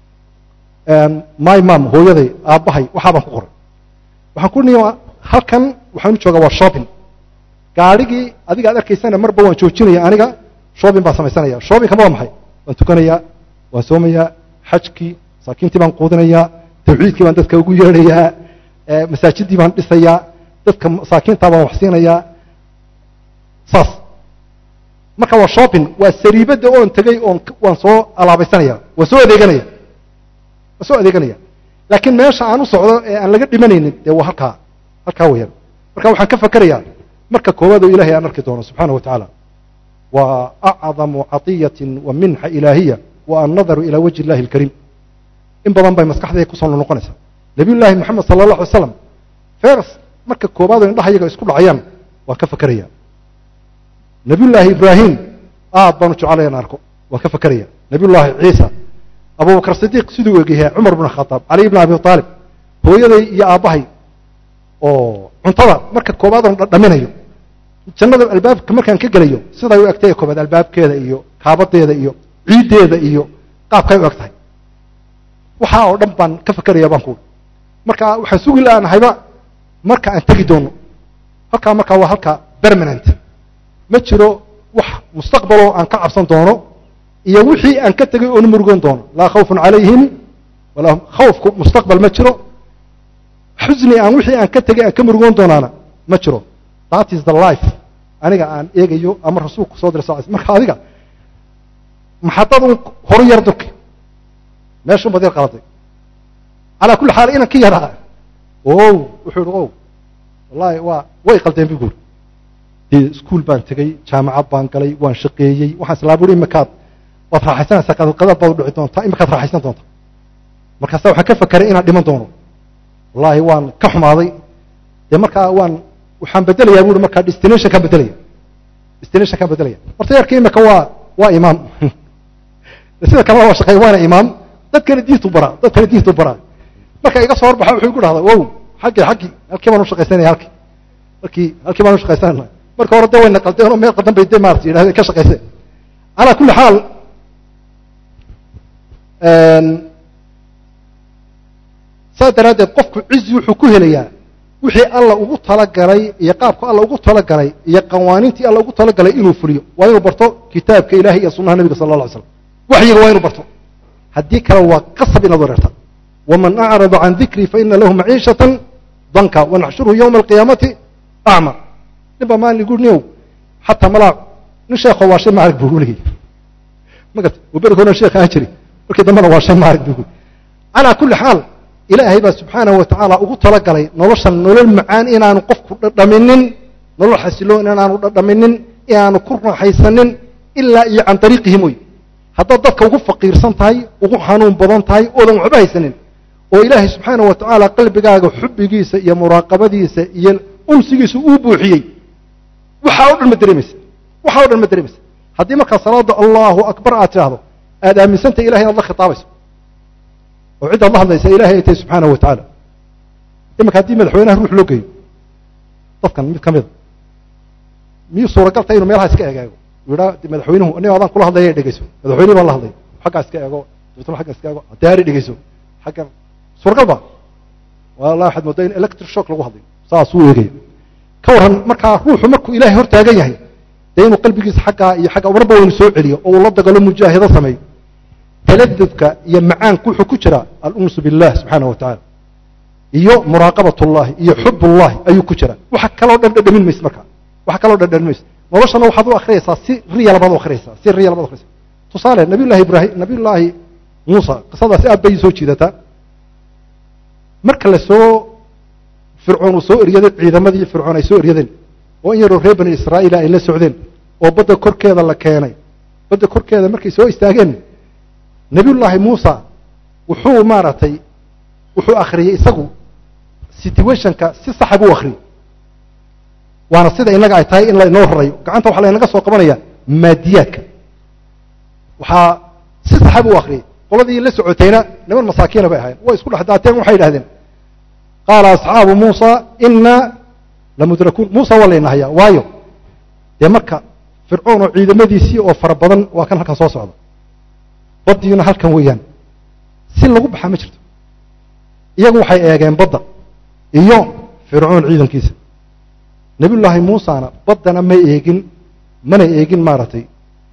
A: my mam hooyaday aabbahay waxaa baan ku qoray waxaan ku nii halkan waxaan u joogaa waa shopping gaadhigii adiga ad arkaysana marba waan joojinaya aniga shopping baan samaysanaya shoppingkama waa maxay waan tukanayaa waan soomayaa xajkii masaakiintii baan quudinayaa tawxiidkii baan dadka ugu yeedhayaa masaajidii baan dhisayaa dadka masaakiintaa baan wax siinayaa saas marka waa shopping waa sariibadda oon tegey oon waan soo alaabaysanaya waan soo adeeganaya waan soo adeeganaya laakiin meesha aan u socdo ee aan laga dhimanaynin dee waa halkaa halkaa weyaan marka waxaan ka fakerayaa marka koowaad oo ilahay aan arki doono subxaana wa tacaala wa acdamu catiyatin wa minxa ilaahiya wa annadaru ilaa wajhi illahi alkariim in badan bay maskaxdayda kusoo noqonaysaa nabiy llaahi moxamed sala allah alay slam fers marka koowaad oo indhaha iyaga isku dhacayaan waan ka fakeraya nabiy llaahi ibraahim aad baan u jeclaya in arko waan ka fakeraya nabiy llaahi ciisa abubakr sidiiq siduu egyahay cumar bn khadaab caliy bn abi aalib hooyaday iyo aabbahay oo cuntada marka koowaad oon dhaminayo jannada albaabka markaan ka gelayo siday u egtay koobaad albaabkeeda iyo kaabadeeda iyo ciiddeeda iyo qaabkay u eg tahay waxaa oo dhan baan ka fakeraya baan kuui marka waxaan sugi laanahayba marka aan tegi doono halkaa markaa waa halka permanent ma jiro wax mustaqbaloo aan ka cabsan doono iyo wixii aan ka tegay oona murugoon doono laa khawfun calayhim walaa khawfku mustaqbal ma jiro xusni aan wixii aan ka tegay aan ka murugoon doonaana ma jiro that is the life aniga aan eegayo ama rasuulku soo diray sal marka adiga maxadadun horu yar durki meeshun baad yar qaladay calaa kulli xaal inan ka yaraa o wuxuu ihi o wallahi waa way qaldeen bu guuri dee iskuol baan tegey jaamacad baan galay waan shaqeeyey waxaan islaa buri imakaad waad raaxaysanaysaa qadad baad u dhici doontaa imakaad raaxaysan doontaa markaasa waxaan ka fakeray inaan dhiman doono wallahi waan ka xumaaday dee markaa waan waxaan bedelayaa bui markaa destination kaan bedelaya destination kaan bedelaya horta yarka imika waa waa imaam sida kalena waa shaqeey waana imaam dadkana diintu baraa dadkana diintu baraa marka iga soo horbaxa wuxuu igu dhahdaa wow xaggii xaggii halkii baan ushaqaysanaya halkii halkii halkii baan ushaqaysanayna marka hore de wayna qaldeen oo meel qaldan bay de maarata yidhahdeen ka shaqayseen calaa kulli xaal saas daraaddeed qofku cizi wuxuu ku helayaa wixii alla ugu talagalay iyo qaabku alla ugu talagalay iyo qawaaniintii alla ugu talagalay inuu fuliyo waa inuu barto kitaabka ilahi iyo sunaha nabiga sala alla alay slam waxyiga waa inuu barto haddii kale waa qasab inaad wareerta waman acrada can dikrii faina lahu maciishatan danka wanaxshuruhu yowma alqiyaamati acma nin baa maalin igu niow xataa malaa nin sheekho waa shay maarag buu uleeyay magarta berg horan sheekh aan jiri markii dambena waa shay maarag buu calaa kulli xaal ilaahay baa subxaanahu wa tacaala ugu talagalay noloshan nolol macaan inaanu qofku dhadhaminin nolol xasiloon inaanu dhadhaminin inaanu ku raaxaysanin ilaa iyo can ariiqihi mooy haddaad dadka ugu faqiirsan tahay ugu xanuun badan tahay oodan waxba haysanin oo ilaahay subxaanahu wa tacaala qalbigaaga xubbigiisa iyo muraaqabadiisa iyo unsigiisa uu buuxiyey waxaa o dhan ma dareemaysa waxaa o dhan ma dareemaysa haddii markaa salaada allahu akbar aad tidhaahdo aad aaminsantahay ilahay inaad la khitaabayso oo ciddaad la hadlaysa ilahay ay tahay subxaanahu wa tacaala iminka haddii madaxweynaha ruux loo geeyo dadkan mid ka mida miyuu suuragal tahay inu meelaha iska egeego yidhaa madaxweynuhu aniga adaan kula hadlaya dhegeyso madaxweynihi baan la hadlay xaggaa iska eego dabeetna xagga iska eego daari dhegeyso xaggan suuragal ba wallahi waxaad moodaa in electric shock lagu hadlayo saasuu eegaya ka warran markaa ruuxu markuu ilaahay hor taagan yahay dee inuu qalbigiisa xaggaa iyo xagga marba waynu soo celiyo oo uu la dagalo mujaahido sameeyo taladudka iyo macaanku wuxuu ku jiraa alunsu billah subxaana wa tacaala iyo muraaqabat ullahi iyo xub ullahi ayuu ku jiraa waxa kaloo dhan dhadhamin mayse markaa waxa kaloo dhan dhadhamin mayse noloshana waxaad u akriyaysaa si riyal baad u akriyaysaa si riyal baad u akriyaysaa tusaale nabiy llahi ibrahim nabiy llaahi muusa qisadaasi aad bay soo jiidataa marka la soo fircoon uu soo eryaday ciidamadii fircoon ay soo eryadeen oo in yaroo reer bani israa'iila ay la socdeen oo badda korkeeda la keenay badda korkeeda markay soo istaageen nabiyullaahi muusa wuxuu maaragtay wuxuu akhriyey isagu situationka si saxa buu akhriyey waana sida innaga ay tahay in lainoo rarayo gacanta waxaa laynaga soo qabanaya maadiyaadka waxaa si saxa buu akhriyey qoladii la socotayna niman masaakiina bay ahayen way isku dhex daateen waxay idhahdeen qaala asxaabu muusa inaa lamudrakuun muusa waa layna hayaa waayo dee marka fircoon oo ciidamadiisii oo fara badan waa kan halkan soo socda baddiina halkan weeyaan si lagu baxaa ma jirto iyagu waxay eegeen badda iyo fircoon ciidankiisa nebiyullaahi muusana baddana ma eegin mana eegin maaragtay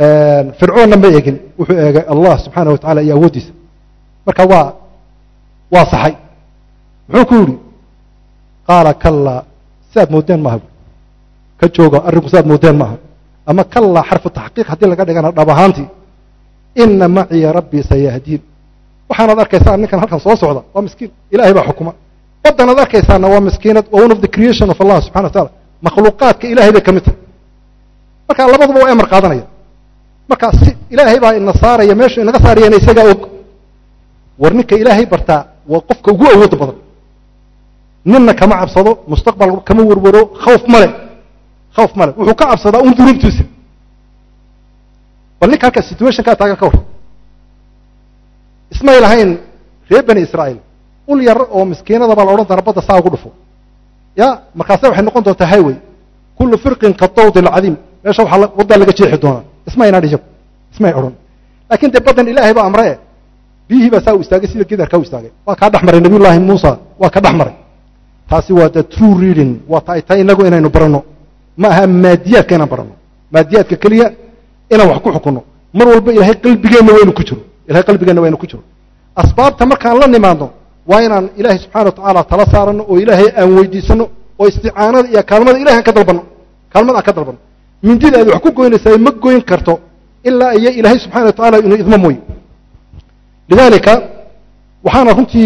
A: fircoonna ma eegin wuxuu eegay allah subxaana wa tacala iyo awooddiisa marka waa waa saxay muxuu ku yidhi qaala kallaa sidaad moodeen maaha ka jooga arrinku sidaad moodeen maaha ama kallaa xarfu taxqiiq haddii laga dhigana dhab ahaantii ina maciya rabbii sayahdiin waxaanaad arkaysaa ninkan halkan soo socda waa miskiin ilahay baa xukuma waddanaad arkaysaana waa miskiinad waa one of the creation of allah subxana wa taala makhluuqaadka ilahay bay ka mid tahay marka labaduba waa amar qaadanaya marka si ilaahay baa ina saaraya meeshu inaga saarayana isagaa og war ninka ilaahay bartaa waa qofka ugu awoodda badan ninna kama cabsado mustaqbal kama werwero khawf male khawf male wuxuu ka cabsadaa un dunuubtiisa bal ninka halka situationkaa taagan ka war ismay lahayn reer bani israa'iil ul yar oo miskiinada baa la odhan doona badda saa ugu dhufo ya markaase waxay noqon doontaa highway kullu firqin ka dawdi alcadiim meesha waxaa waddaa laga jeexi doonaa ismayna dhijab ismay odhan laakiin dee baddan ilaahay baa amre e biyihii baa saa u istaagay sida gidarkaa u istaagay waa kaa dhex maray nabiyullaahi muusa waa ka dhex maray taasi waa the true reading waa ta ay tahay inagu inaynu baranno ma aha maadiyaadka inaan baranno maadiyaadka keliya inaan wax ku xukunno mar walba ilahay qalbigeenna waynu ku jiro ilahay qalbigeenna waynu ku jiro asbaabta markaan la nimaadno waa inaan ilaahay subxana wa tacaala tala saaranno oo ilaahay aan weydiisanno oo isticaanada iyo kaalmada ilahay aan ka dalbanno kaalmada aan ka dalbanno mindida aad wax ku goynaysaa ma goyn karto ilaa iyo ilaahay subxana wa tacala inuu idmo mooye lidalika waxaana runtii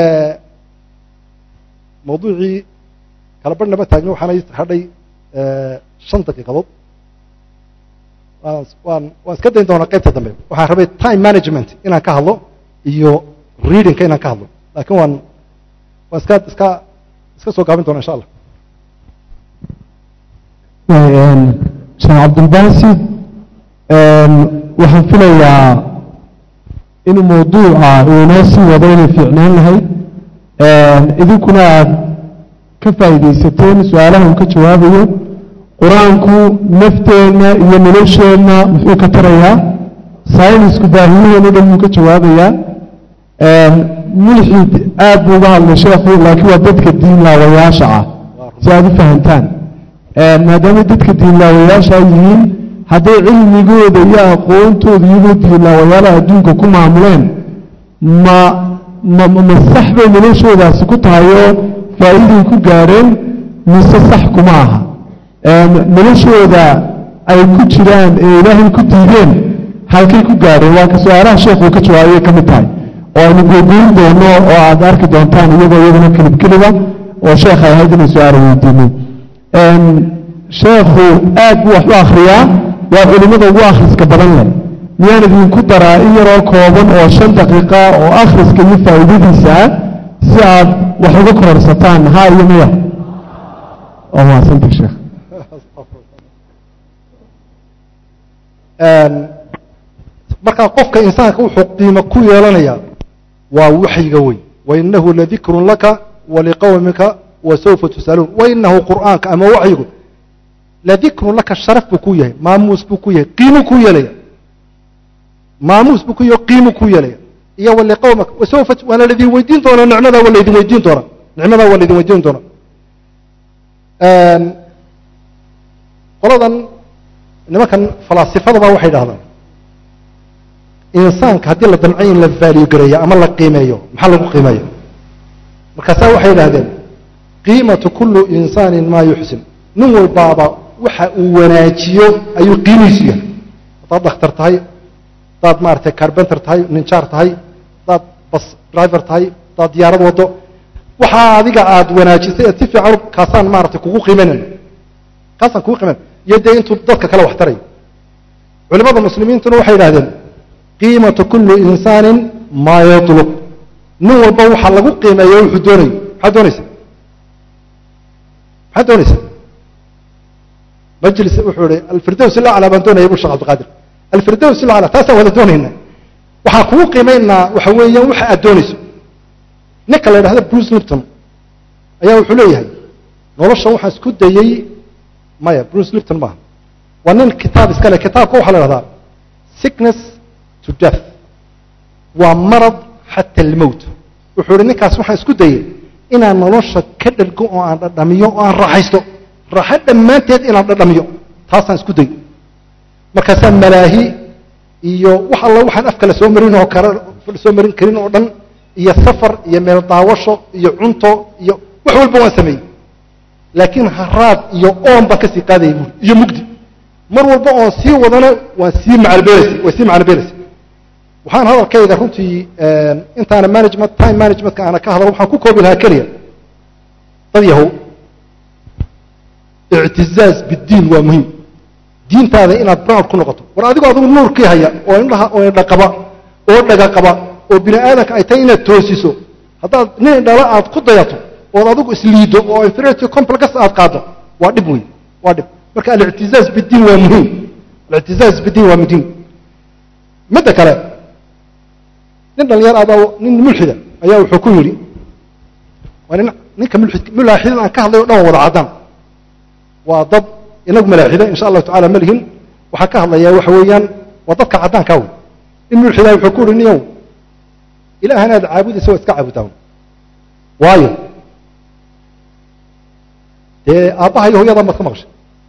A: mawduucii kala barh nama taagno waxaana hadhay shan daqiiqadood waan waan iska dayn doonaa qaybta dambe waxaan rabay time management inaan ka hadlo iyo readingka inaan ka hadlo lakin waan waan iska iska iska soo gaabin doona insha allah
B: sheekh cabdilbasid waxaan filayaa inuu mawduuca uu inoo sii wado inay fiicnaan lahayd idinkuna aad ka faa'iidaysateen su-aalaha uu ka jawaabayo qur-aanku nafteenna iyo nolosheenna muxuu ka tarayaa saynisku baahiyaheena dhan muu ka jawaabayaa mulxid aad buu uga hadlay sheekhu laakiin waa dadka diinlaawayaasha ah si aad u fahamtaan maadaama dadka diinlaawayaasha yihiin hadday cilmigooda iyo aqoontooda iyagoo diinlaawayaalaha adduunka ku maamuleen ma ma ma sax bay noloshoodaasi ku tahay oo faa'iiday ku gaadheen mise sax kuma aha noloshooda ay ku jiraan ee ilaahay ku diideen halkay ku gaadheen waa ka su-aalaha sheekhu ka jawaabay ka mid tahay oo aynu gogoyn doono oo aad arki doontaan iyagoo iyaguna kelib keliba oo sheekh ay ahayd inay su-aala weydiino sheekhu aad buu wax u akhriyaa waa culimmada ugu akhriska badan leh miyaan idinku daraa in yaroo kooban oo shan daqiiqa oo akhriska iyo faa'iidadiisa ah si aad wax uga kororsataan ha iyo miya waa mahadsanta sheekh
A: markaa qofka insaanka wuxuu qiimo ku yeelanaya waa waxyiga wey wainahu ladikrun laka waliqowmika wasawfa tus'aluun wainahu qur'aanka ama waxyigu ladikrun laka sharaf buu ku yahay maamuus buu ku yahay qiimu ku yeelaya maamuus buu ku yahay qiimu ku yeelaya iyo waliqowmika wasawfa waana laidin weydiin doona nicmadaa waa laydin weydiin doona nicmadaa waa laydin weydiin doona qoladan nimankan falaasifadaba waxay dhahdaan insaanka haddii la damcay in la vaaliyo gareeyo ama la qiimeeyo maxaa lagu qiimeeya markaasaa waxay idhahdeen qiimatu kullu insaanin maa yuxsin nin walbaaba waxa uu wanaajiyo ayuu qiimihiisu yahay haddaad dhakhtar tahay haddaad maaragtay carbenter tahay ninjaar tahay haddaad bas driver tahay haddaad diyaarad waddo waxaa adiga aad wanaajisay eed si fiican kaasaan maaragtay kugu qiimanayna kaasaan kugu qiimanay iyo dee intuu dadka kale wax tarayo culimada muslimiintuna waxay idhahdeen qiimatu kulli insaanin maa yatlub nin walba waxaa lagu qiimeeya wuxuu doonayo maxaad doonaysa maxaad doonaysa majlis wuxuu ihi alfirdows ilaclaa baan doonaya bu shekh abdiqaadir alfirdows ilaclaa taasaan wada doonayna waxaan kugu qiimaynaa waxa weeyaan waxa aad doonayso ninka la yidhahda bruce lipton ayaa wuxuu leeyahay nolosha waxaan isku dayey maya bruce lipton maaha waa nin kitaab iskale kitaabka waxaa la dhahdaa sickness to death waa marad xata almowt wuxuu ihi ninkaas waxaan isku dayey inaan nolosha ka dhargo oo aan dhadhamiyo oo aan raaxaysto raaxo dhammaanteed inaan dhadhamiyo taasaan isku day markaasaa malaahi iyo wax alla waxaan afka la soo marin oo kale soo marin karin oo dhan iyo safar iyo meel daawasho iyo cunto iyo wax walba waan sameeyey laakiin haraad iyo oon baan kasii qaadayay buuri iyo mugdi mar walba oon sii wadana waan sii macalbeeleysa way sii macalbeeleysa waxaan hadalkayga runtii intaana management time managementka aana ka hadlo waxaan ku koobi lahaa keliya dad yahow ictizaaz biddiin waa muhiim diintaada inaad proud ku noqoto war adigoo adigu nuurkii haya oo indhaha oo indha qaba oo dhaga qaba oo bini aadamka ay tahay inaad toosiso haddaad nin indhala aad ku dayato ood adigu isliido oo inferiority complex aad qaado waa dhib wey waa dhib marka alictizaaz biddiin waa muhiim alictizaaz biddiin waa muhiim midda kale nin dhalinyar adaa nin mulxida ayaa wuxuu ku yidhi waa nin ninka mulxid mulaaxidin aan ka hadlay o dhan waa wada caddaan waa dad inagu malaaxida insha allahu tacala ma lihin waxaa ka hadlayaa waxa weeyaan waa dadka caddaankaa wey nin mulxidaa wuxuu ku uhi niyow ilaahan aad caabudaysa waa iska caabudaa waayo dee aabbaha iyo hooyadan baad ka maqshay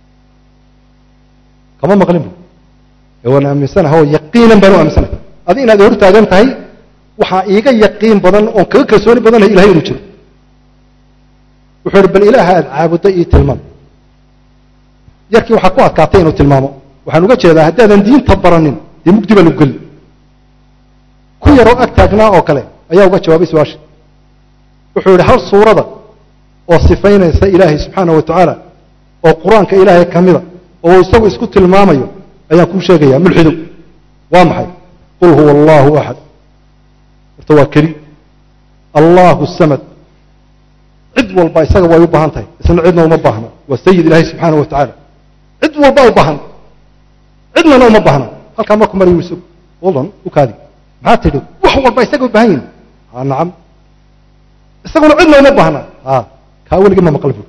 A: kama maqlin bu ee waan aaminsanaha oo yaqiinan baan u aaminsanahay adi inaad hor taagan tahay waxaa iiga yaqiin badan oon kaga kalsooni badanahay ilahay inuu jiro wuxuu ihi bal ilaaha aad caabudda ii tilmaam yarkii waxaa ku adkaatay inuu tilmaamo waxaan uga jeedaa haddaadan diinta baranin dee mugdi baa lagu geli ku yaroo ag taagnaa oo kale ayaa uga jawaabay su-aasha wuxuu yidhi hal suurada oo sifaynaysa ilaahay subxaanah wa tacaala oo qur-aanka ilaahay ka mida oo isagu isku tilmaamayo ayaan kuu sheegayaa mulxidow waa maxay qul huwa allahu axad horta waa keli allahu samad cid walba isaga way u baahan tahay isna cidna uma baahna waa sayid ilaahay subxaana wa tacaala cid walba u baahan cidnana uma baahna halkaa marku marayu isag waldan u kaadi maxaa tidhi wax walba isaga u baahan yihin ha nacam isaguna cidna uma baahna ha kaa weligii ma maqal bu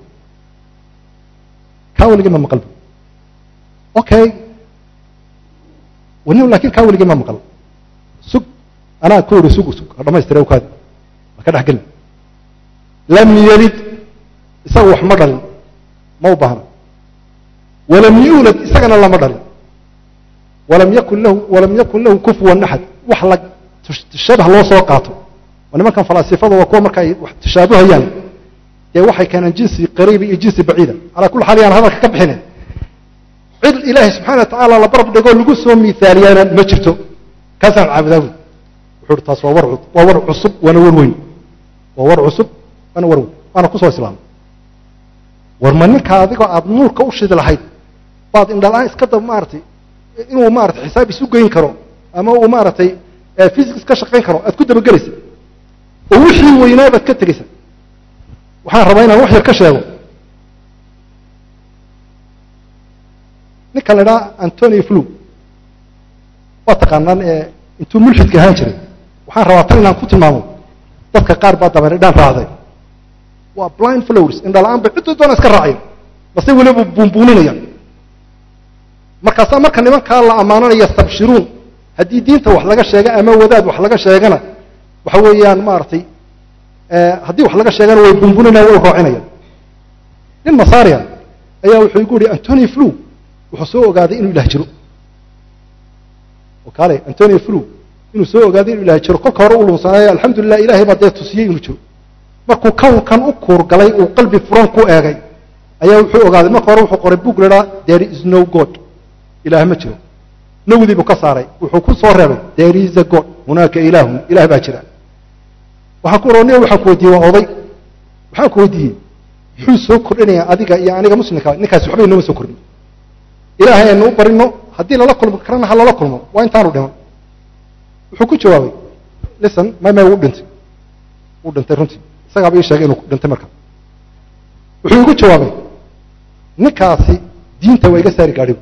A: kaa weligii ma maqal bu okay wani lakin kaa weligii ma maqal sug anaa ku ihi sug sug ha dhamaystira u kaadi ha ka dhex gelin lam yalid isaga wax ma dhalin ma u baahna walam yuulad isagana lama dhalin walam yakun lahu walam yakun lahu kufuwan axad wax la shabah loo soo qaato waa nimankan falaasifada waa kuwa marka ay wax tashaabuhayaan dee waxay keeneen jinsi qariiba iyo jinsi baciida calaa kulli xaal yaan hadalka ka bixinin cid ilaahay subxana wa tacaala la barab dhigoo lagu soo miaaliyaana ma jirto kaasaan caabudaa wy wuxuu hi taas waa war waa war cusub waana war weyn waa war cusub waana war weyn waana kusoo islaamay war ma ninka adigoo aada nuurka u shidi lahayd baad indhala-aan iska dab maaratay inuu maaratay xisaab isu geyn karo ama uu maaragtay physics ka shaqayn karo aad ku dabagelaysa oo wixii weynaa baad ka tegeysa waxaan rabaa inaan wax yar ka sheego ninka la idhaha antonio flu waa taqaanaan ee intuu mulxidka ahaan jiray waxaan rabaa tan inaan ku tilmaamo dadka qaar baa daban idhaan raacday waa blind flowers indhala-aan bay ciddo doona iska raaceen base weliba buunbuuninaya markaasaa marka nimankaa la ammaananaya stabshiruun haddii diinta wax laga sheega ama wadaad wax laga sheegana waxa weeyaan maaragtay haddii wax laga sheegana way buunbuninaya way roocinayaan nin masaria ayaa wuxuu igu yihi antonio flu wuxuu soo ogaaday inuu ilaah jiro kale antonio flu inuu soo ogaaday inuu ilaah jiro kolka hore u lunsanaayo alxamdulilah ilahay baa dee tusiyey inuu jiro markuu kownkan u kuurgalay uu qalbi furan ku eegay ayaa wuxuu ogaaday marka hore wuxuu qoray book lahaa there is no god ilaah ma jiro nowdii buu ka saaray wuxuu ku soo reebay there is a god hunaaka ilaahun ilah baa jira waxaan ku oroniya waxaan ku weydiiyey waa oday waxaan ku weydiiyey muxuu soo kordhinayaa adiga iyo aniga muslimka ninkaasi waxba inooma soo kordhin ilaahay aynu u barino haddii lala kulmo karana ha lala kulmo waa intaanu dhiman wuxuu ku jawaabay listen mame wuu dhintay wuu dhintay runtii isagaaba ii sheegay inuu dhintay marka wuxuu igu jawaabay ninkaasi diinta waa iga saari gaadhigu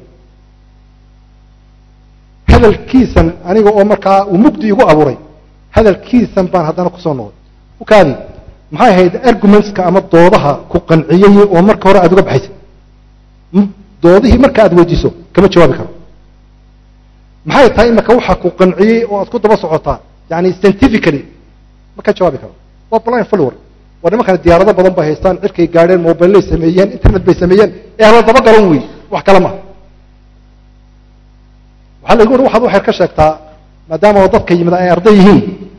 A: hadalkiisan aniga oo markaa uu mugdi igu abuuray hadalkiisan baan haddana kusoo noqday ukaadi maxay ahayd argumentska ama doodaha ku qanciyey oo marka hore aada uga baxaysa doodihii marka aad weydiiso kama jawaabi karo maxay tahay imaka waxa ku qanciyey oo aad ku daba socotaa yani scientifically ma ka jawaabi karo waa blind follower waa nimankana diyaarado badan bay haystaan cirkay gaadheen mobilay sameeyeen internet bay sameeyeen ee hala daba galan wey wax kale maha waxaa lagu uri waxaad waxyar ka sheegtaa maadaama oo dadka yimid ay arday yihiin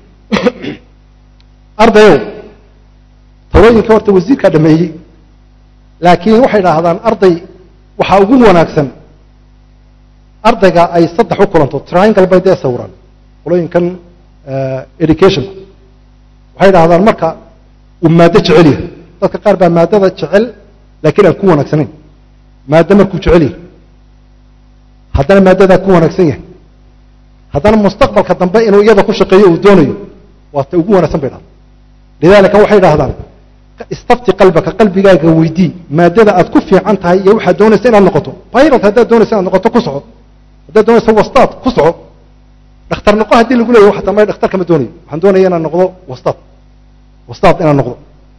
A: ardayow talooyinka horta wasiirkaa dhameeyey laakiin waxay idhaahdaan arday waxaa ugu wanaagsan ardayga ay saddex u kulanto triangle bay dee sawiraan qolooyinkan education waxay idhahdaan marka uu maaddo jecel yahay dadka qaar baa maaddada jecel laakiin aan ku wanaagsanayn maaddo markuu jecel yahay haddana maaddadaa ku wanaagsan yahay haddana mustaqbalka dambe inuu iyada ku shaqeeyo uu doonayo waa ta ugu wanaagsan bay dhahda lidaalika waxay idhahdaan istafti qalbaka qalbigaaga weydii maadada aad ku fiican tahay iyo waxaad doonaysa inaad noqoto pilot haddaad doonaysa inaad noqoto ku soco haddaad doonaysa wastaad ku soco dhakhtar noqo haddii lagu leeyahy xataa may dhakhtar kama doonayo waxaan doonaya inaan noqdo wastaad wastaad inaan noqdo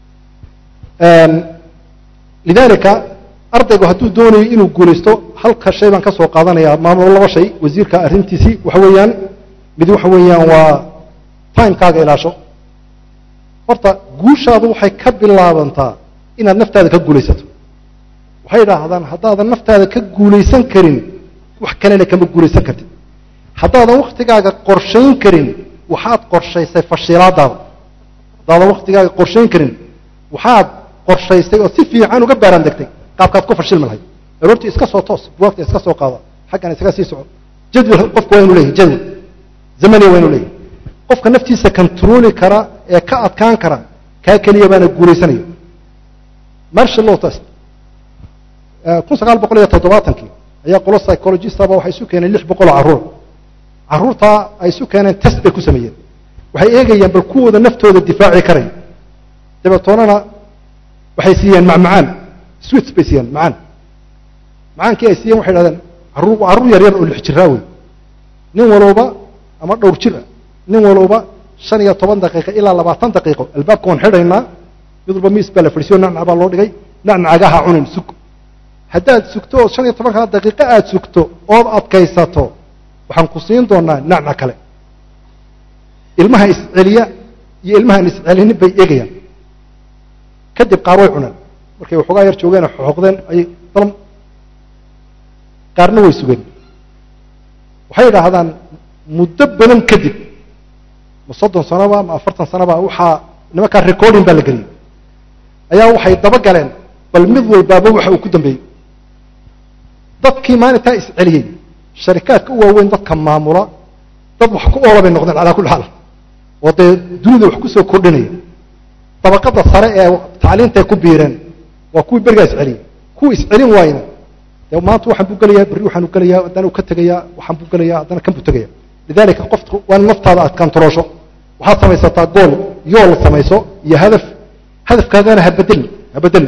A: lidaalika ardaygu hadduu doonayo inuu guulaysto halka shay baan ka soo qaadanayaa maamul laba shay wasiirka arrintiisii waxa weeyaan mid waxa weeyaan waa timekaaga ilaasho horta guushaadu waxay ka bilaabantaa inaad naftaada ka guulaysato waxay idhaahdaan haddaadan naftaada ka guulaysan karin wax kalena kama guulaysan kartid haddaadan waktigaaga qorshayn karin waxaad qorshaysay fashilaadaada haddaadan waktigaaga qorshayn karin waxaad qorshaysay oo si fiican uga baaraan degtay qaabkaad ku fashilmi lahayd aroortii iska soo toos buwaagta iska soo qaada xaggan isaga sii soco jadwal qofku waa inu leeyahy jadwal zamaniya waa inu leeyahy qofka naftiisa controli kara ee ka adkaan kara kaa keliya baana guulaysanaya marshal law test kun sagaal boqol iyo toddobaatankii ayaa qolo psychologistaba waxay isu keeneen lix boqol oo carruur carruurtaa ay isu keeneen test bay ku sameeyeen waxay eegayaan bal kuwooda naftooda difaaci karaya dabeetoonana waxay siiyeen macmacaan swits bay siiyeen macaan macaankii ay siiyeen waxay dhahdeen carruur carruur yar yar oo lix jiraa wey nin walowba ama dhowr jir ah nin walowba shan iyo toban daqiiqo ilaa labaatan daqiiqo albaabka waan xidhaynaa mid walba miis baa la fadhisiyo nacnac baa loo dhigay nacnacagaha cunin sug haddaad sugto oo shan iyo tobanka daqiiqo aada sugto ood adkaysato waxaan ku siin doonaa nacnac kale ilmaha isceliya iyo ilmahaan iscelinin bay eegayaan kadib qaar way cuneen markay waxoogaa yar joogeen xooqdeen ayay dalam qaarna way sugeen waxay idhaahdaan muddo badan kadib ma soddon sanoba ma afartan sanoba waxaa nimankaa recording baa la geliyey ayaa waxay daba galeen bal mid walbaaba waxa uu ku dambeeyey dadkii maalintaa isceliyey sharikaadka u waaweyn dadka maamula dad wax ku oola bay noqdeen calaa kulli xaal oo dee dunida wax kusoo kordhinaya dabaqada sare ee tacliintay ku biireen waa kuwii berigaa isceliyey kuwii iscelin waayna dee maanta waxaan buu gelayaa berri waxaan u gelayaa haddana uu ka tegayaa waxaan buu gelayaa haddana kan buu tegaya lidalika qofku waa in naftaada aad kantaroosho waxaad samaysataa gool yool samayso iyo hadaf hadafkaagana habedeli habedeli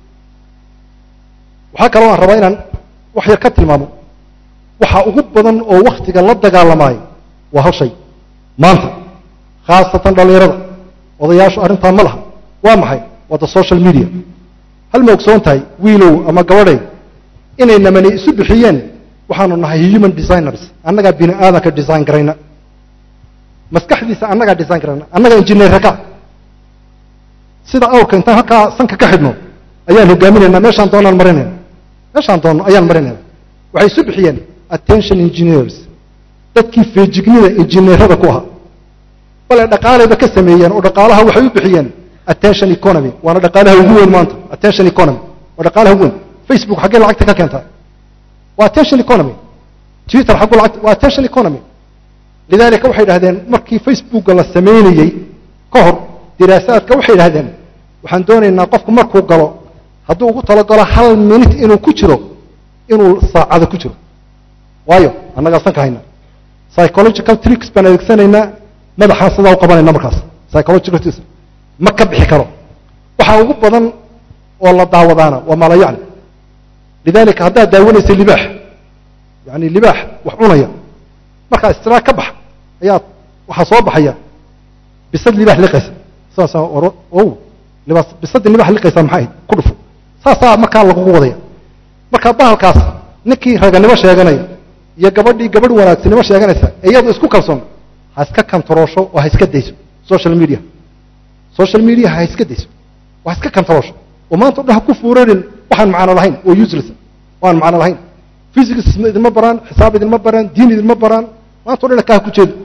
A: waxaa kaloo aan rabaa inaan wax yar ka tilmaamo waxa ugu badan oo waktiga la dagaalamaayo waa hal shay maanta khaasatan dhallinyarada odayaashu arrintaa ma laha waa maxay waa the social media hal ma ogsoon tahay wiilow ama gabadhay inay namani isu bixiyeen waxaanu nahay human designers annagaa bini aadanka design garayna maskaxdiisa annagaa design garayna annagaa injineerka ka sida awrka intaan halkaa sanka ka xidhno ayaan hogaaminaynaa meeshaan doonaan marinayna meeshaan doonno ayaan marinayna waxay isu bixiyeen attention engineers dadkii feejignida injineerada ku ahaa bale dhaqaalayba ka sameeyeen oo dhaqaalaha waxay u bixiyeen attention economy waana dhaqaalaha ugu weyn maanta attention economy waa dhaqaalaha ugu weyn facebook xaggee lacagta ka keentaa waa attention economy twitter xaggu lacagta waa attention economy lidalika waxay dhahdeen markii facebooka la samaynayey ka hor diraasaadka waxay dhahdeen waxaan doonaynaa qofku markuu galo hadduu ugu talagalo hal minute inuu ku jiro inuu saacado ku jiro waayo annagaa san ka hayna psychological tricks baan adeegsanaynaa madaxaan sidaa u qabanayna markaas psychological tricks ma ka bixi karo waxaa ugu badan oo la daawadaana waa maalayacni lidalika haddaad daawanaysa libaax yani libaax wax cunaya markaa istiraag ka bax ayaa waxaa soo baxaya bisad libaax liqaysa saasaa o libaas bisadii libaax liqaysa maxay ahayd ku dhufo saasaa markaa lagugu wadaya marka bahalkaas ninkii raganimo sheeganaya iyo gabadhii gabadh wanaagsanimo sheeganaysa iyadu isku kalsoon ha iska kantaroosho oo ha iska dayso social media social media ha iska dayso oo ha iska kantaroosho oo maanta o dhan ha ku fuurarin waxaan macno lahayn oo useless oo aan macno lahayn physics idinma baraan xisaab idinma baraan diin idinma baraan maanta o dhan kaa ku jeedo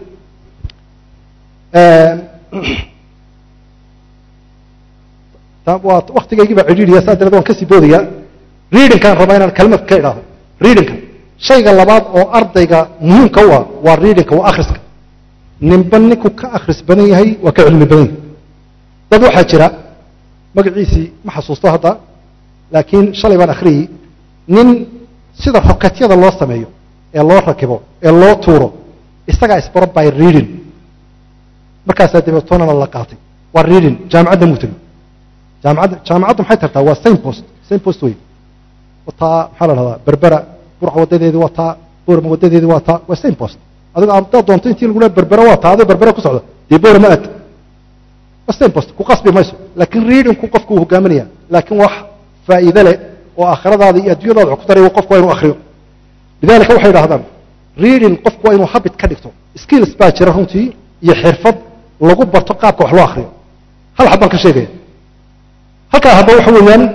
A: waa waktigaygii baa cidhiidhiya saa dareed waan kasii boodaya readingkaan rabaa inaan kelmad ka idhaahdo readingka shayga labaad oo ardayga muhiimka u ah waa readingka waa akhriska ninba ninku ka akhris badan yahay waa ka cilmi badan yahay dad waxaa jira magaciisii ma xasuusto hadda laakiin shalay baan akhriyey nin sida roketyada loo sameeyo ee loo rakibo ee loo tuuro isagaa isbaro by reading markaasaa dabeetoonana la qaatay waa reading jaamicadda muu tegey jaamicadda jaamicaddu maxay tartaa waa same post same post wey wataa maxaa la dhahdaa berbera burca wadadeedii waa taa boorma wadadeedii waa taa waa same post adigo haddaad doonto intii lagu leha berbera waa taa adoo berbera ku socda dee boorma aad waa same post ku qasbi mayso laakiin readingku qofku uu hogaaminaya laakiin wax faa'iide leh oo aakhiradaada iyo adduunyadaada wax ku taray qofku waa inuu akhriyo lidalika waxay idhahdaan reading qofku waa inuu habit ka dhigto skills baa jira runtii iyo xirfad lagu barto qaabka wax loo akhriyo hal xabbaan ka sheegaya halkaa hadba waxa weeyaan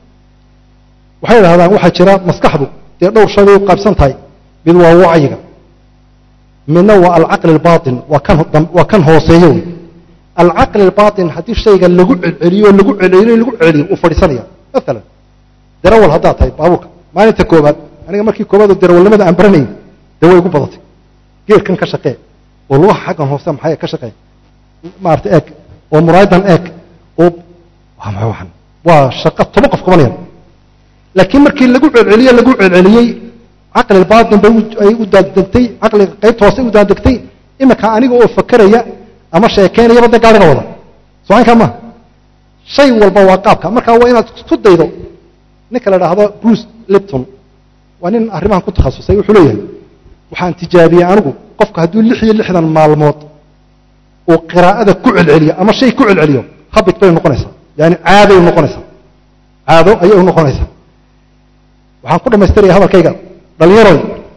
A: waxay idhahdaan waxaa jira maskaxdu dee dhowr shay bay u qaybsan tahay mid waa wacyiga midna waa alcaqli albaatin waa kan waa kan hooseeyo wey alcaqli albaatin haddii shayga lagu celceliyo lagu celceliyo lagu celceliyo uu fadhiisanaya maalan darawal haddaad tahay baabuurka maalinta koobaad aniga markii koobaad oo darawalnimada aan baranayay dee way igu badatay geerkan ka shaqee oo lugaha xaggan hoose maxay ka shaqee maarata eeg oo muraayadan eeg oo waa maxay waxan waa shaqo toban qof qabanayaan laakiin markii lagu celceliye lagu celceliyey caqli baatin bay ay u daadegtay caqliga qaybta hoose u daadegtay imika aniga oo fakeraya ama sheekeynayaba dee gaariga wada socankaa maaha shay walba waa qaabka marka waa inaad isku daydo ninka la idhaahdo bruce lipton waa nin arrimahan ku takhasusay wuxuu leeyahay waxaan tijaabiyey anigu qofka hadduu lix iyo lixdan maalmood uu qiraa'ada ku celceliyo ama shay ku celceliyo habit bay noqonaysaa yani caaday noqonaysaa caado ayay u noqonaysaa waxaan ku dhamaystiraya hadalkayga dhalinyaroy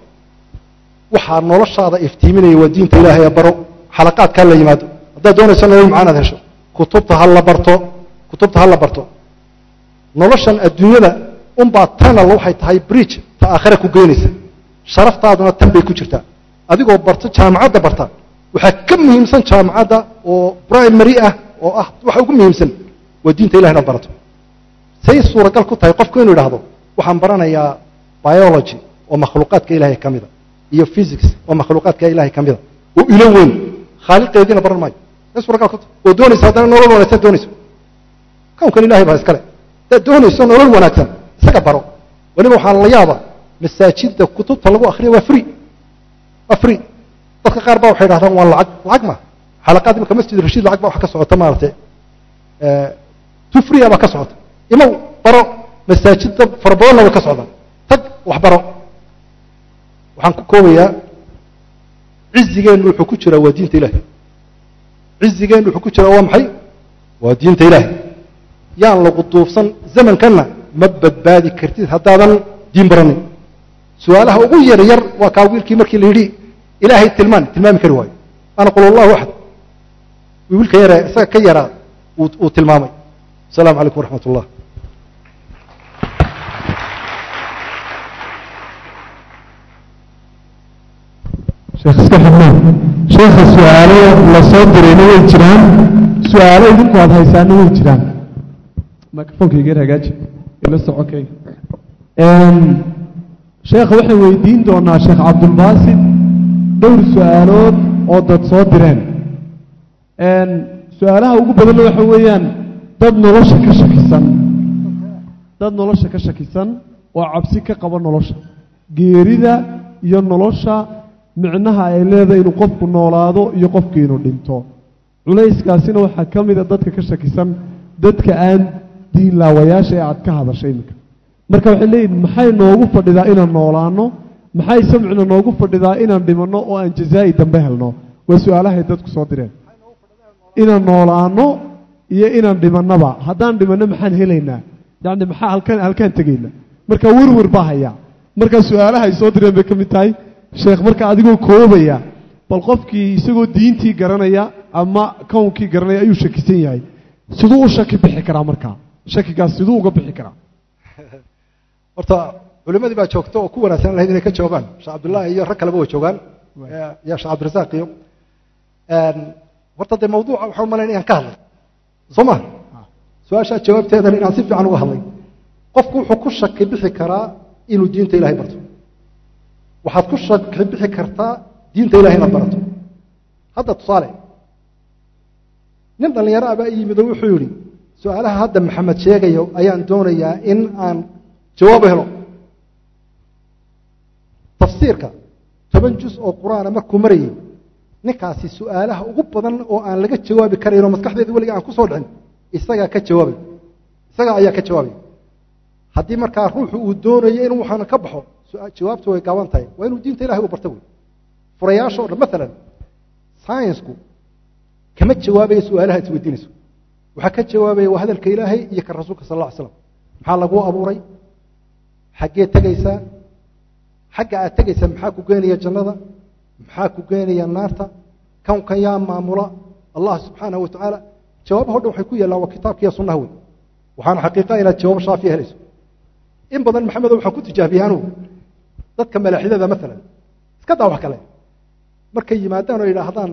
A: waxaa noloshaada iftiiminaya waa diinta ilaahay baro xalaqaadkaa la yimaado haddaad doonayso nolol macaan aad hesho kutubta ha la barto kutubta ha la barto noloshan adduunyada unbaa tanal waxay tahay bridge ta aakhira ku geynaysa sharaftaaduna tan bay ku jirtaa adigoo barto jaamacadda barta waxaa ka muhiimsan jaamacadda oo primary ah oo ah waxa ugu muhiimsan waa diinta ilahay inaad barato say suuragal ku tahay qofku inuu idhaahdo waxaan baranayaa biology oo makhluuqaadka ilaahay ka mida iyo physics oo makhluuqaadka ilaahay ka mida oo ilo weyn khaaliqeediina baran maayo say suuragal ku tahay oo doonaysa haddana nolol wanaagsan doonayso kownkan ilahay baa iskale haddaad doonayso nolol wanaagsan isaga baro weliba waxaa la yaaba masaajidda kutubta lagu akriya waa free waa free dadka qaar baa waxay dhahdaan waa lacag lacag ma xalaqaad imika masjid rashiid lacag baa wax ka socota maaragtay tu free baa ka socota imaw baro masaajidda fara badanna way ka socdaan tag wax baro waxaan ku koobayaa cizigeennu wuxuu ku jiraa waa diinta ilaahay cizigeennu wuxuu ku jiraa waa maxay waa diinta ilaahay yaan lagu duufsan zamankanna ma badbaadi kartid haddaadan diin baranin su-aalaha ugu yar yar waa kaa wiilkii markii la yidhi ilaahay tilmaan tilmaami kari waayo ana qul allahu axad wiilka yare isaga ka yaraa uu tilmaamay السلام عليكم ورحمة الله
B: sheekh iska xidmaan sheekha su-aalo la soo dirayna way jiraan su-aalo idinku aad haysaana way jiraan microfonkaygeer hagaaji ila socokay sheekha waxaan weydiin doonaa sheekh cabdulbaasid dhowr su-aalood oo dad soo direen su-aalaha ugu badanna waxa weeyaan dad nolosha ka shakisan dad nolosha ka shakisan oo cabsi ka qaba nolosha geerida iyo nolosha micnaha ay leedahay inuu qofku noolaado iyo qofku inuu dhinto culayskaasina waxaa ka mida dadka ka shakisan dadka aan diin laawayaasha ee aad ka hadashay iminka marka waxay leeyihin maxay noogu fadhidaa inaan noolaano maxay samcina noogu fadhidaa inaan dhimanno oo aan jazaa'i dambe helno waa su-aalahay dadku soo direen inaan noolaano iyo inaan dhimannaba haddaan dhimanno maxaan helaynaa yacni maxaa halkaan halkaan tegaynaa marka werwer baa hayaa marka su-aalaha ay soo direen bay ka mid tahay sheekh marka adigoo koobaya bal qofkii isagoo diintii garanaya ama kownkii garanaya ayuu shakisan yahay siduu u shaki bixi karaa markaa shakigaas siduu uga bixi karaa
A: horta culimadii baa joogta oo ku wanaagsan lahayd inay ka joogaan sheekh cabdullaahi iyo rag kaleba way joogaan iyo sheekh cabdirasaaq iyo horta dee mawduuca waxaan umalayn inaan ka hadlay soo ma su-aashaa jawaabteedana inaan si fiican uga hadlay qofku wuxuu ku shaki bixi karaa inuu diinta ilahay barto waxaad ku shaki bixi kartaa diinta ilahay inaad barato hadda tusaale nin dhallinyaro abaa yimid oo wuxuu yidhi su-aalaha hadda maxamed sheegayo ayaan doonayaa in aan jawaabo helo tafsiirka toban juz oo qur-aana markuu marayay ninkaasi su-aalaha ugu badan oo aan laga jawaabi karayn oo maskaxdeeda weliga aan ku soo dhicin isagaa ka jawaabay isagaa ayaa ka jawaabay haddii markaa ruuxu uu doonayo inuu waxaana ka baxo jawaabtu way gaaban tahay waa inuu diinta ilahay u barta wey furayaasha o dhan maalan sciensku kama jawaabaya su-aalaha is weydiinayso waxaa ka jawaabaya waa hadalka ilaahay iyo ka rasuulka sal alla ly slam maxaa laguu abuuray xaggee tegaysaa xagga aad tegaysaa maxaa ku geenaya jannada maxaa ku geenaya naarta kownkan yaa maamula allah subxaanahu wa tacaala jawaabaho dhan waxay ku yaallaan waa kitaabkiiyo sunnaha wey waxaana xaqiiqa inaad jawaabo shaafiya helayso in badan maxamedo waxaan ku tijaabiyey anugu dadka malaaxidada maalan iska daa wax kale markay yimaadaan oo yidhaahdaan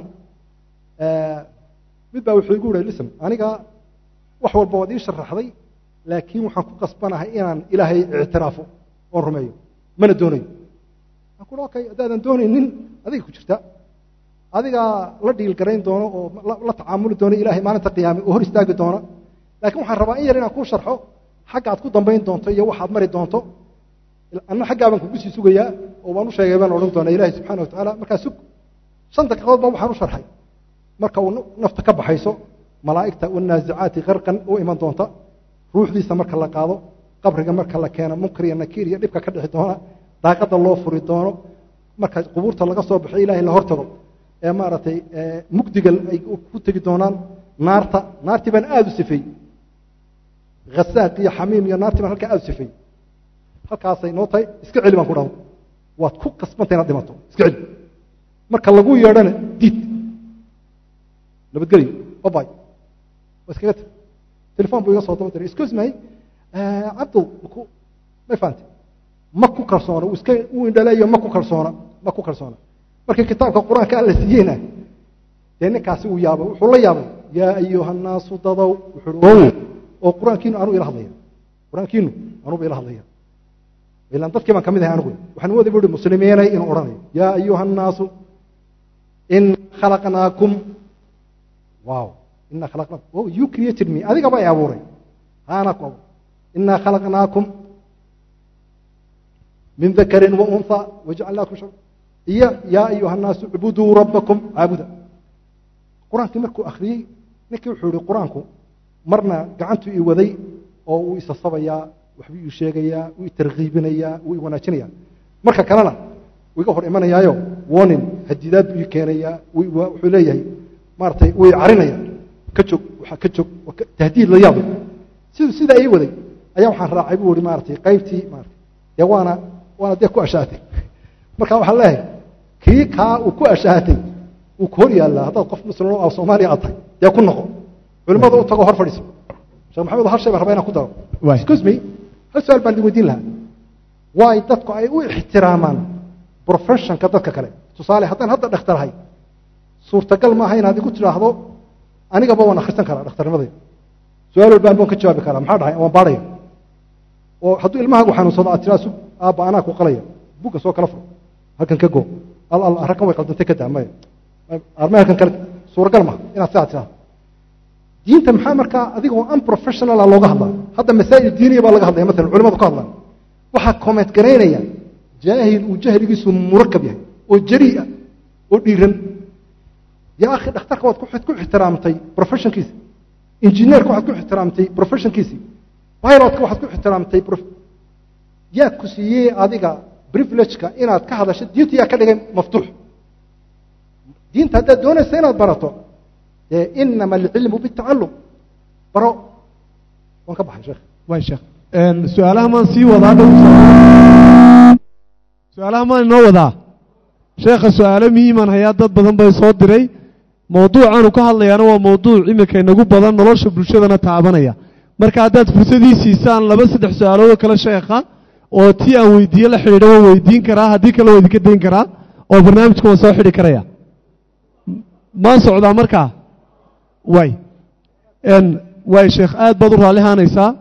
A: mid baa wuxuu igu yihi lism aniga wax walba waad ii sharaxday laakiin waxaan ku qasbanahay inaan ilaahay ictiraafo oon rumeeyo mana doonayo aan ku okay haddaadan doonaynin adiga ku jirta adigaa la dhiil garayn doono oo la tacaamuli doono ilaahay maalinta qiyaame oo hor istaagi doona laakiin waxaan rabaa in yar inaan kuu sharxo xagga aad ku dambayn doonto iyo waxaad mari doonto anna xaggaa baan kugu sii sugayaa oo waan u sheegay baan odhan doonaa ilaahay subxana wa tacaala markaa sug shan daqiiqadood baa waxaan u sharxay marka uu nafta ka baxayso malaa'igta wanaasicaati qarqan u iman doonta ruuxdiisa marka la qaado qabriga marka la keeno munkar iyo nakiir iyo dhibka ka dhixi doona daaqadda loo furi doono marka qubuurta laga soo baxo ilahay la hortago ee maaragtay mugdiga ay ku tegi doonaan naarta naartii baan aada u sifeey hasaaq iyo xamiim iyo naartii baan halkaa aada u sifeey halkaasay noo tahay iska celi baan ku dhahdo waad ku qasbantay inaad dhimato iska celi marka lagu yeedhana diid nabadgelyo babay waa iskaga tag telefon buu iga soo daba diray excuse me cabdul maku may fahamtay ma ku kalsoona uu iska uu indhaleeyo ma ku kalsoona ma ku kalsoona markii kitaabka qur-aanka alla siiyeyna dee ninkaasi uu yaabay wuxuu la yaabay yaa ayuha nnaasu dadow wuxuu ow oo qur-aankiinu anuu ila hadlaya qur-aankiinu anuuba ila hadlaya ilaan dadkii baan ka mid ahay anigu waxaan mooday buu hi muslimiinay inuu odhanayo yaa ayuha nnaasu in khalaqnaakum wow ina khalaqnaakum oh you created me adigaba ay abuuray haana ku abuuray inaa khalaqnaakum min dakarin wa unha wajacalnaakum shab iyo yaa ayuha nnaasu icbuduu rabbakum caabuda qur-aankii markuu akhriyey ninkii wuxuu yihi qur-aanku marna gacantuu ii waday oo uu isasabayaa waxbuu ii sheegayaa wuu i tarkiibinayaa wuu i wanaajinayaa marka kalena wuu iga hor imanayaayo warning hadidaad buu ii keenayaa wuxuu leeyahay maaratay wuu i carinaya ka joog waa ka joog tahdiid la yaabay siduu sidaa ii waday ayaa waxaan raacay buu ihi maaratay qaybtii maarata dee waana waana dee ku ashaatay marka waxaan leeyahay kii kaa uu ku ashaatay wuu ku hor yaallaa haddaad qof muslim oo soomaaliya aad tahay dee ku noqo culimmada u tago hor fadhiiso sheekh maxamed hal shay baan rabaa inaan ku daro excuse me hal su-aal baan idin weydiin lahaa waay dadku ay u ixtiraamaan professionka dadka kale tusaale haddaan hadda dhakhtarahay suurtagal maaha inaad igu tidhaahdo anigaba waan akhrisan karaa dhakhtarnimadayda su-aal walbaan baan ka jawaabi karaa maxaa dhahay waan baadhaya oo hadduu ilmahaagu xanuunsado aad tiraa sug aabba anaa ku qalaya buga soo kala fur halkan ka go al al arrakan way qaldantay ka daa maya arme halkan kale suuragal maha inaad sidaa tidhaahdo diinta maxaa markaa adigoo unprofessionala looga hadlaa hadda masaa'il diiniya baa laga hadlaya maalan culimadu ka hadlaan waxaa comment garaynaya jaahil uu jahligiisu murakab yahay oo jarii'a oo dhiiran yaa akhi dhakhtarka waad ku ixtiraamtay professionkiisi injineerka waxaad ku ixtiraamtay professionkiisi pilotka waxaad ku ixtiraamtay yaa ku siiyey adiga privilegeka inaad ka hadasho diinta yaa ka dhigay maftuux diinta haddaad doonaysa inaad barato dee inama alcilmu bitacalum baro waan ka baxay sheekh
B: way sheekh su-aalaha maan sii wadaa dhow su-aalaha maan inoo wadaa sheekha su-aalo muhiiman hayaa dad badan bay soo diray mawduucaanu ka hadlayaana waa mawduuc iminka inagu badan nolosha bulshadana taabanaya marka haddaad fursadii siisaan laba saddex su-aaloodoo kale sheekha oo tii aan weydiiye la xidhiidha waan weydiin karaa haddii kale waa idinka dayn karaa oo barnaamijka waan soo xidhi karaya maan socdaa markaa way way sheekh aad baad u raalli haanaysaa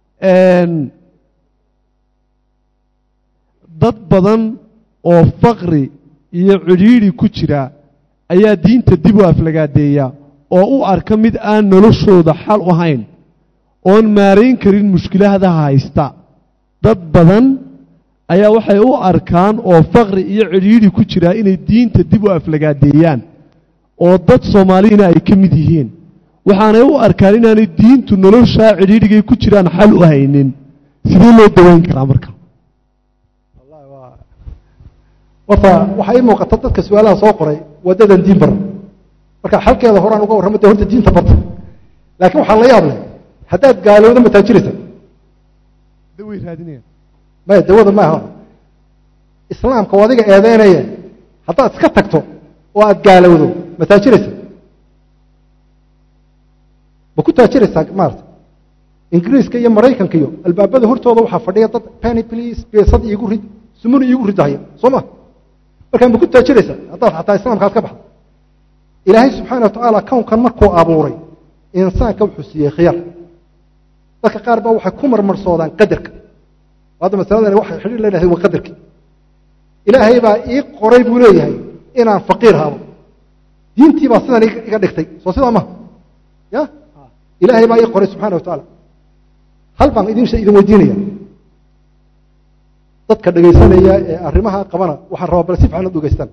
B: dad badan oo faqri iyo cidhiidhi ku jira ayaa diinta dib u aflagaadeeya oo u arka mid aan noloshooda xal u hayn oon maarayn karin mushkilahadaha haysta dad badan ayaa waxay u arkaan oo faqri iyo cidhiidhi ku jiraa inay diinta dib u aflagaadeeyaan oo dad soomaaliyana ay ka mid yihiin waxaanay u arkaan inaanay diintu noloshaa cidhiidhigay ku jiraan xal u haynin sidee loo dawayn karaa marka
A: horta waxaa ii muuqata dadka su-aalaha soo qoray wadadan diin baran marka xalkeeda horaan uga warrama de horta diinta barta laakiin waxaa la yaab leh haddaad gaalowdo ma taajiraysa
B: daway raadinayaan
A: maya dawada maaha islaamka oo adiga eedeynaya haddaad iska tagto oo aad gaalowdo ma taajiraysa ma ku taajiraysaa maarata ingiriiska iyo maraykanka iyo albaabada hortooda waxaa fadhiya dad penny please beesad iigu rid sumuni iigu ridahaya soo ma markaa ma ku taajiraysa haddaad xataa islaamkaas ka baxdo ilaahay subxaana wa tacaala kownkan markuu abuuray insaanka wuxuu siiyey khiyar dadka qaar baa waxay ku marmarsoodaan qadarka hadda masaladan waxay xidhiir leedahay waa qadarki ilaahay baa ii qoray buu leeyahay inaan faqiir habo diintii baa sidan iga dhigtay soo sidaa maha ya ilaahay baa ii qoray subxana wa tacaala hal baan idin idin weydiinaya dadka dhegaysanaya ee arrimaha qabana waxaan rabaa bal si fiican ad dhegaystaan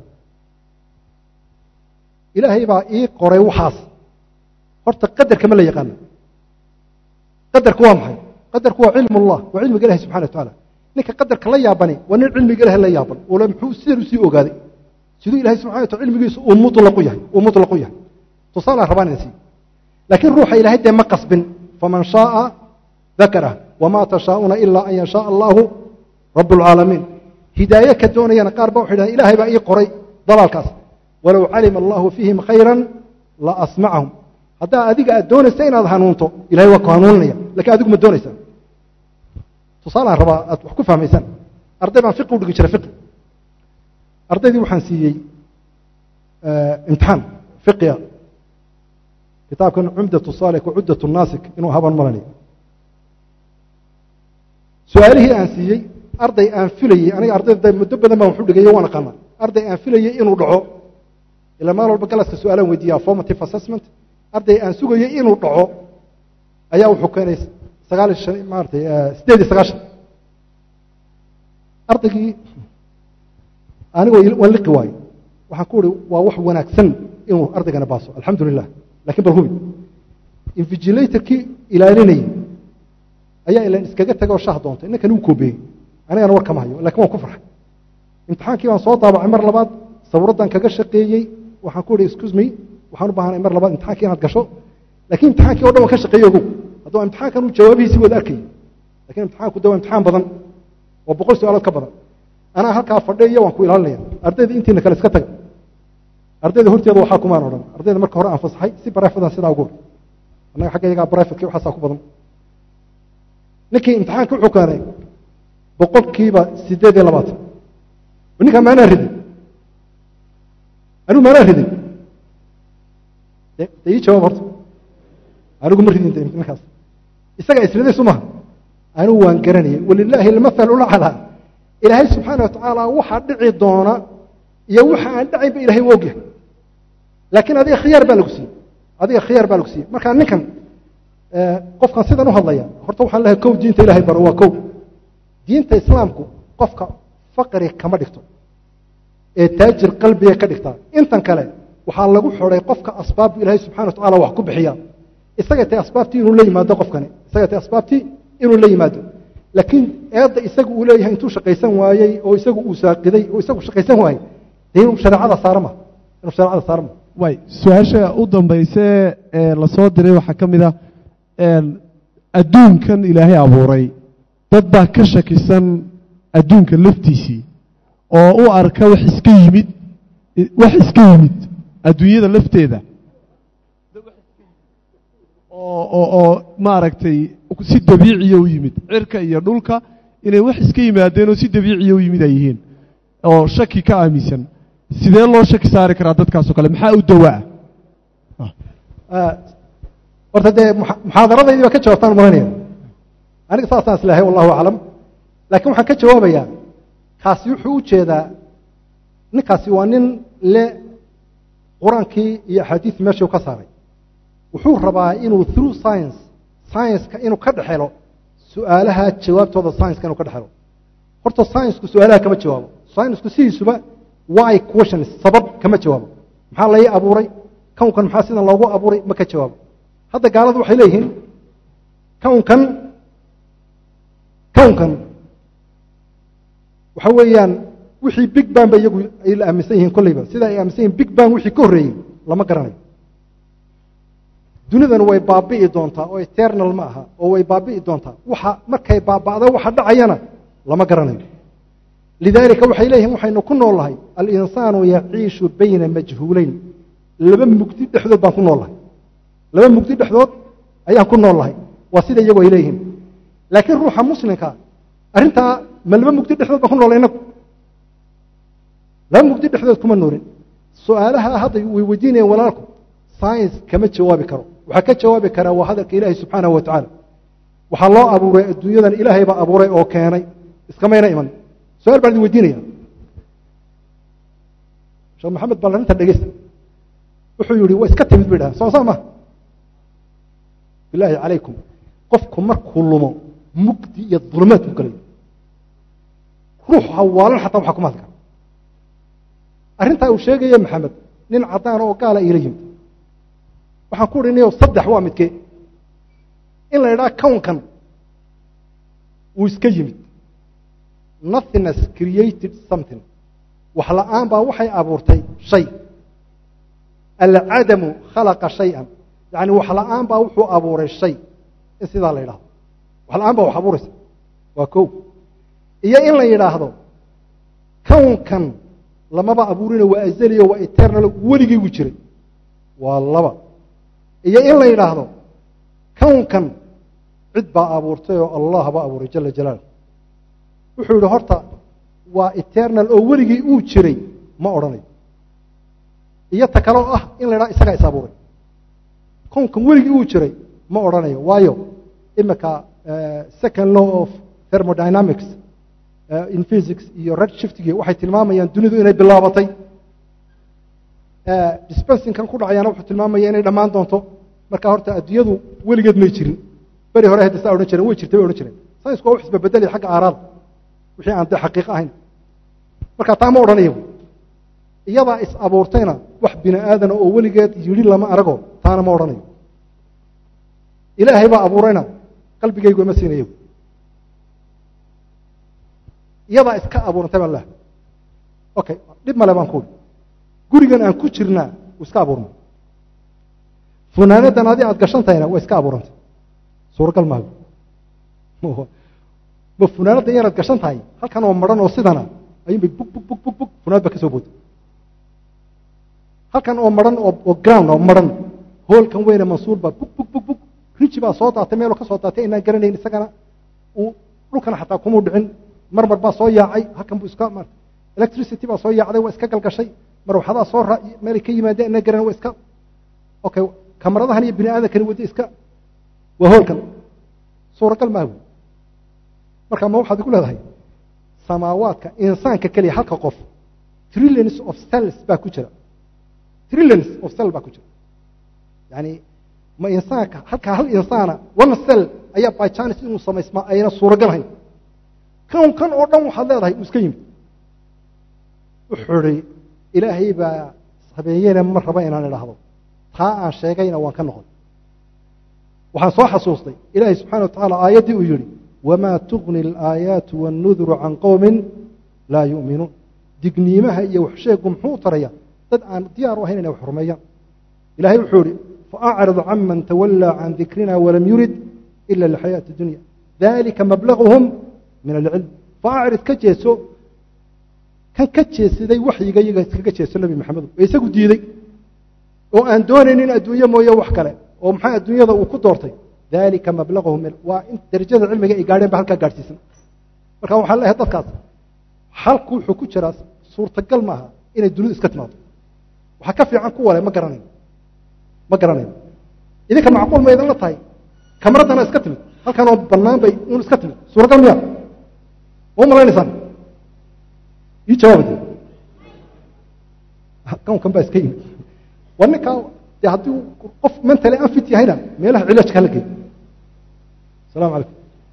A: ilaahay baa ii qoray waxaas horta qadarka ma la yaqaano qadarku waa maxay qadarku waa cilm ullah waa cilmiga ilahi subxana wa tacaala ninka qadarka la yaabani waa nin cilmiga ilahi la yaaban ule muxuu sidan usii ogaaday siduu ilahay subxana wa taala cilmigiisu uu mutlaqu yahay uu mutlaqu yahay tusaalaan rabaan ina sii laakiin ruuxa ilaahay dee ma qasbin faman shaaa dakarah wamaa tashaa'una ilaa an yashaaa allahu rab اlcaalamiin hidaaye ka doonayana qaar ba waxay dhahan ilahay baa ii qoray dalaalkaas walow calima allahu fiihim khayra la asmacahum haddaa adiga aad doonaysa inaad hanuunto ilahay waa ku hanuuninaya lakin adigu ma doonaysaa tusaalaan rabaa aad wax ku fahmaysaan arday baan fiqi u dhigi jiray fiqi ardaydii waxaan siiyey imtixaan fiqiga kitaabkan cumdat salik wacuddat naasik inuu haban malanayo su-aalihii aan siiyey arday aan filayey aniga ardayda muddo badan baan waxu dhigayo waan aqaana arday aan filayey inuu dhaco ilaa maal walba galaska su-aalaan weydiiya formative assessment arday aan sugayey inuu dhaco ayaa wuxuu keenay sagaal iyo shan maaratay siddeed iyo sagaashan ardaygii anigoo waan liqi waayo waxaan ku uhi waa wax wanaagsan inuu ardaygana baaso alxamdu lilah lakin bal hubi invigilatorkii ilaalinayey ayaa ilan iskaga taga oo shah doontay ninkan uu koobeeyey anigana war kama hayo lakin waan ku farxay imtixaankii baan soo daabacay mar labaad sawiraddaan kaga shaqeeyey waxaan ku ihi excuse me waxaan u baahanay mar labaad imtixankii inaad gasho lakin imtixaankii o dhan waan ka shaqeeye ogow haddaba imtixaankan uu jawaabihiisi wada arkayay lakin imtixaanku de waa imtixaan badan waa boqol su-aalood ka badan anaa halkaa fadhiya waan ku ilaalinaya ardayda intiina kale iska taga ardayda horteeda waxaa kumaan odhan ardayda marka hore aan fasaxay si barefadaan sidaa ugu annaga xagga yagaa barefadki waxaasaa ku badan ninkii imtixaanka wuxuu keenay boqolkiiba siddeed iyo labaatan ninkaa maanaa ridin anigu maanaa ridin de ii jawaab horta anigu ma ridin ninkaas isagaa isriday su maha anigu waan garanayay walilaahi almathalu laclaa ilaahay subxaana wa tacaala waxaa dhici doona iyo waxa aan dhacaynba ilahay u ogyahay laakiin adiga khiyaar baa lagu siiyey adiga khiyaar baa lagu siiyey markaa ninkan qofkan sidan u hadlaya horta waxaan lehay kow diinta ilahay baro waa kow diinta islaamku qofka faqri kama dhigto ee taajir qalbiga ka dhigtaa intan kale waxaa lagu xoday qofka asbaabbu ilaahay subxana wa tacala wax ku bixiya isagay tahay asbaabtii inuu la yimaado qofkani isagay tahay asbaabtii inuu la yimaado laakiin eedda isagu uu leeyahay intuu shaqaysan waayey oo isagu uu saaqiday oo isagu shaqaysan waayey dee inuu shareecada saarma inuu shareecada saarma
B: way su-aasha u dambayse ee lasoo diray waxaa ka mid ah adduunkan ilaahay abuuray dad baa ka shakisan adduunka laftiisii oo u arka wax iska yimid wax iska yimid adduunyada lafteeda oo oo oo maaragtay si dabiiciya u yimid cirka iyo dhulka inay wax iska yimaadeen oo si dabiiciya u yimid ay yihiin oo shaki ka aaminsan sidee loo shaki saari karaa dadkaasoo kale maxaa u dawaa
A: horta dee muxaadaradaydi baa ka jawaabtaan maranaya aniga saasaan islahay wallahu aclam laakiin waxaan ka jawaabayaa kaasi wuxuu u jeedaa ninkaasi waa nin le qur-aankii iyo axaadiis meeshuu ka saaray wuxuu rabaa inuu through science science-ka inuu ka dhexelo su-aalaha jawaabtooda science-ka inuu ka dhexelo horta science-ku su-aalaha kama jawaabo science-ku sidiisuba why questions sabab kama jawaabo maxaa lai abuuray kownkan maxaa sidan loogu abuuray ma ka jawaabo hadda gaaladu waxay leeyihiin kownkan kownkan waxa weeyaan wixii big ban ba iyagu ay la aaminsan yihiin kolleyba sida ay aaminsan yihin big ban wixii ka horreeyey lama garanayo dunidan way baabi'i doontaa oo eternal ma aha oo way baabi'i doontaa waxa markay baaba'da waxa dhacayana lama garanayo lidaalika waxay leeyihiin waxaynu ku nool lahay alinsaanu yaciishu bayna majhuulayn laba mugdi dhexdood baan ku nool lahay laba mugdi dhexdood ayaan ku nool lahay waa sida iyagu ay leeyihiin laakiin ruuxa muslimka arrintaa ma laba mugdi dhexdood baan ku noolay inagu laba mugdi dhexdood kuma noolin su-aalaha hadda way weydiinayeen walaalku science kama jawaabi karo waxaa ka jawaabi karaa waa hadalka ilaahay subxaanahu wa tacaala waxaa loo abuuray adduunyadan ilaahay baa abuuray oo keenay iskamayna iman su-aal baan idin weydiinaya sheekh maxamed bal arrinta dhegeysta wuxuu yihi waa iska timid bay dhahan soo saa ma bilaahi calaykum qofku markuu lumo mugdi iyo dulmaad ku galay ruux hawaalan xataa waxaa kuma hadli kara arrintaa uu sheegaya maxamed nin caddaan oo gaala iila yimid waxaan ku udhinayo saddex waa midkee in la idhaha kownkan uu iska yimid nothingness created something wax la-aan baa waxay abuurtay shay alcadamu khalaqa shay-an yacni wax la-aan baa wuxuu abuuray shay in sidaa la yidhahdo wax la-aan baa wax abuuraysa waa kow iyo in la yidhaahdo kownkan lamaba abuurino waa azaliyo waa eternal weligii gu jiray waa laba iyo in la yidhaahdo kownkan cid baa abuurtay oo allah baa abuuray jala jalaalah wuxuu yidhi horta waa eternal oo weligii uu jiray ma odhanayo iyo ta kaleo ah in la yidhahdo isagaa is abuuray kownkan weligii uu jiray ma odhanayo waayo imika second law of thermodynamics in physics iyo red shiftigi waxay tilmaamayaan dunidu inay bilaabatay dispensingkan ku dhacayaana wuxuu tilmaamaya inay dhammaan doonto marka horta adduunyadu weligeed may jirin beri hore hadda saa odhan jireen way jirtay way odhan jireen saynisku waa wax isbabedelaya xagga aaraada wixii aan dee xaqiiqo ahayn marka taa ma odhanayo iyadaa is abuurtayna wax bini aadana oo weligeed yidhi lama arago taana ma odhanayo ilaahay baa abuurayna qalbigaygu ima siinayo iyadaa iska abuurantay baan lehay okay dhib male baan ku uri gurigan aan ku jirnaa uu iska abuurmay funaanadan adi aad gashan tahayna waa iska abuurantay suuragal maago ma funaanadda inaad gashan tahay halkan oo maran oo sidana ayuunbay bug bug bug bug bug funaanad baa ka soo booday halkan oo maran oo ground oo maran hoolkan weyne mansuur baa bug bug bug bug riji baa soo daatay meeloo ka soo daatay inaan garanayn isagana uu dhulkana xataa kumuu dhicin marmar baa soo yaacay halkan buu iska electricity baa soo yaacday waa iska galgashay marwaxadaa soo ra meelay ka yimaadeen inaan garan waa iska okay kamaradahan iyo bini aadankani wada iska waa hoolkan suuragal maaha wey marka ma waxaad igu leedahay samaawaadka insaanka keliya halka qof trillions of cells baa ku jira trillions of cell baa ku jira yani ma insaanka halkaa hal insaana one cell ayaa by chance inuu samaysmaa ayna suuragal hayn kan kan oo dhan waxaad leedahay uu iska yimid wuxuu ihi ilaahay baa habeeyena ma raba inaan idhaahdo taa aan sheegayna waan ka noqon waxaan soo xasuustay ilaahay subxana wa tacaala aayaddii uu yihi wamaa tugni alaayaatu wannuduru can qowmin laa yu'minuun digniimaha iyo waxsheegu muxuu taraya dad aan diyaar u ahayn inay wax rumeeyaan ilahay wuxuu ihi faacrid can man tawallaa can dikrina walam yurid ila lixayaati dunya dalika mablaguhum min alcilm faacrid ka jeeso kan ka jeesaday waxyiga iyaga iskaga jeeso nebi maxamedo ee isagu diiday oo aan doonaynin adduunye mooye wax kale oo maxaa adduunyada uu ku doortay dalika mablagahum waa in darajada cilmiga ay gaadheen ba halkaa gaadhsiisan marka waxaan leeyahay dadkaas xalku wuxuu ku jiraa suurtagal maaha inay dunidu iska timaado waxaa ka fiican kuwa le ma garanayn ma garanayn idinka macquul ma idinla tahay kamraddana iska timid halkan oo bannaan bay un iska timid suuragal miya ma u malaynaysaan ii jawaabade kawnkan baa iska yimid waa ninkaa dee haddii qof mentally anfit yahayna meelaha cilaajka hala geey السلام عليكم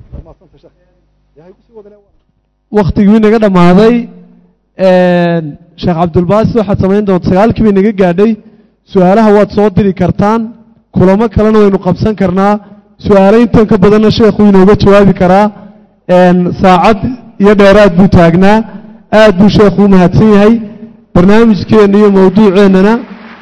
B: waktigii naga dhammaaday sheekh cabdulbaasi waxaad samayn doonta sagaalkii bay naga gaadhay su-aalaha waad soo diri kartaan kulamo kalena waynu qabsan karnaa su-aalo intan ka badanna sheekhu inooga jawaabi karaa saacad iyo dheeraad buu taagnaa aad buu sheekhu u mahadsan yahay barnaamijkeenna iyo mawduuceennana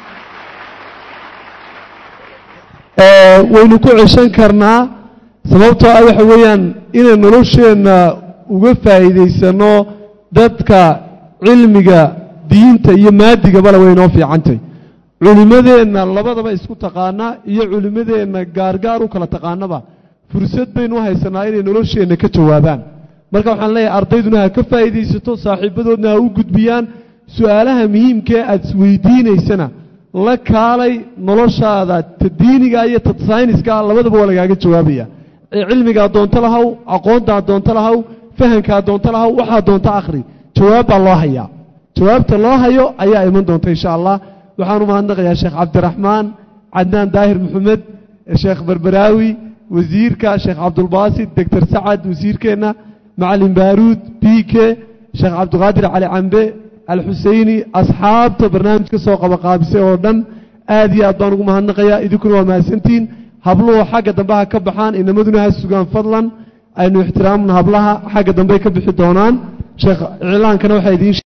B: waynu ku ceshan karnaa sababtoo ah waxa weeyaan inay nolosheenna uga faa'iidaysano dadka cilmiga diinta iyo maadigabale way inoo fiicantay culimmadeenna labadaba isku taqaana iyo culimmadeenna gaargaar u kala taqaanaba fursad baynu u haysanaa inay nolosheenna ka jawaabaan marka waxaan leeyahay ardayduna ha ka faa'iidaysato saaxiibadoodna ha u gudbiyaan su-aalaha muhiimkee aad isweydiinaysana la kaalay noloshaada ta diiniga iyo ta sayniska labadaba waa lagaaga jawaabaya cilmigaa doonto lahaw aqoontaa doonto lahaw fahankaa doonto lahaw waxaa doonto akhri jawaab baa loo hayaa jawaabta loo hayo ayaa iman doonta insha allah waxaan u mahadnaqayaa sheekh cabdiraxmaan cadnaan daahir maxamed sheekh berberaawi wasiirka sheekh cabdulbaasit doctor sacad wasiirkeenna macalin baaruud biike sheekh cabdiqaadir cali cambe alxuseyni asxaabta barnaamij ka soo qabaqaabisay oo dhan aad iyo aad baan ugu mahadnaqayaa idinkuna waa mahadsantihiin habluhu xagga dambe ha ka baxaan inamaduna ha sugaan fadlan aynu ixtiraamna hablaha xagga dambe ka bixi doonaan sheekh iclaankana waxaa idiin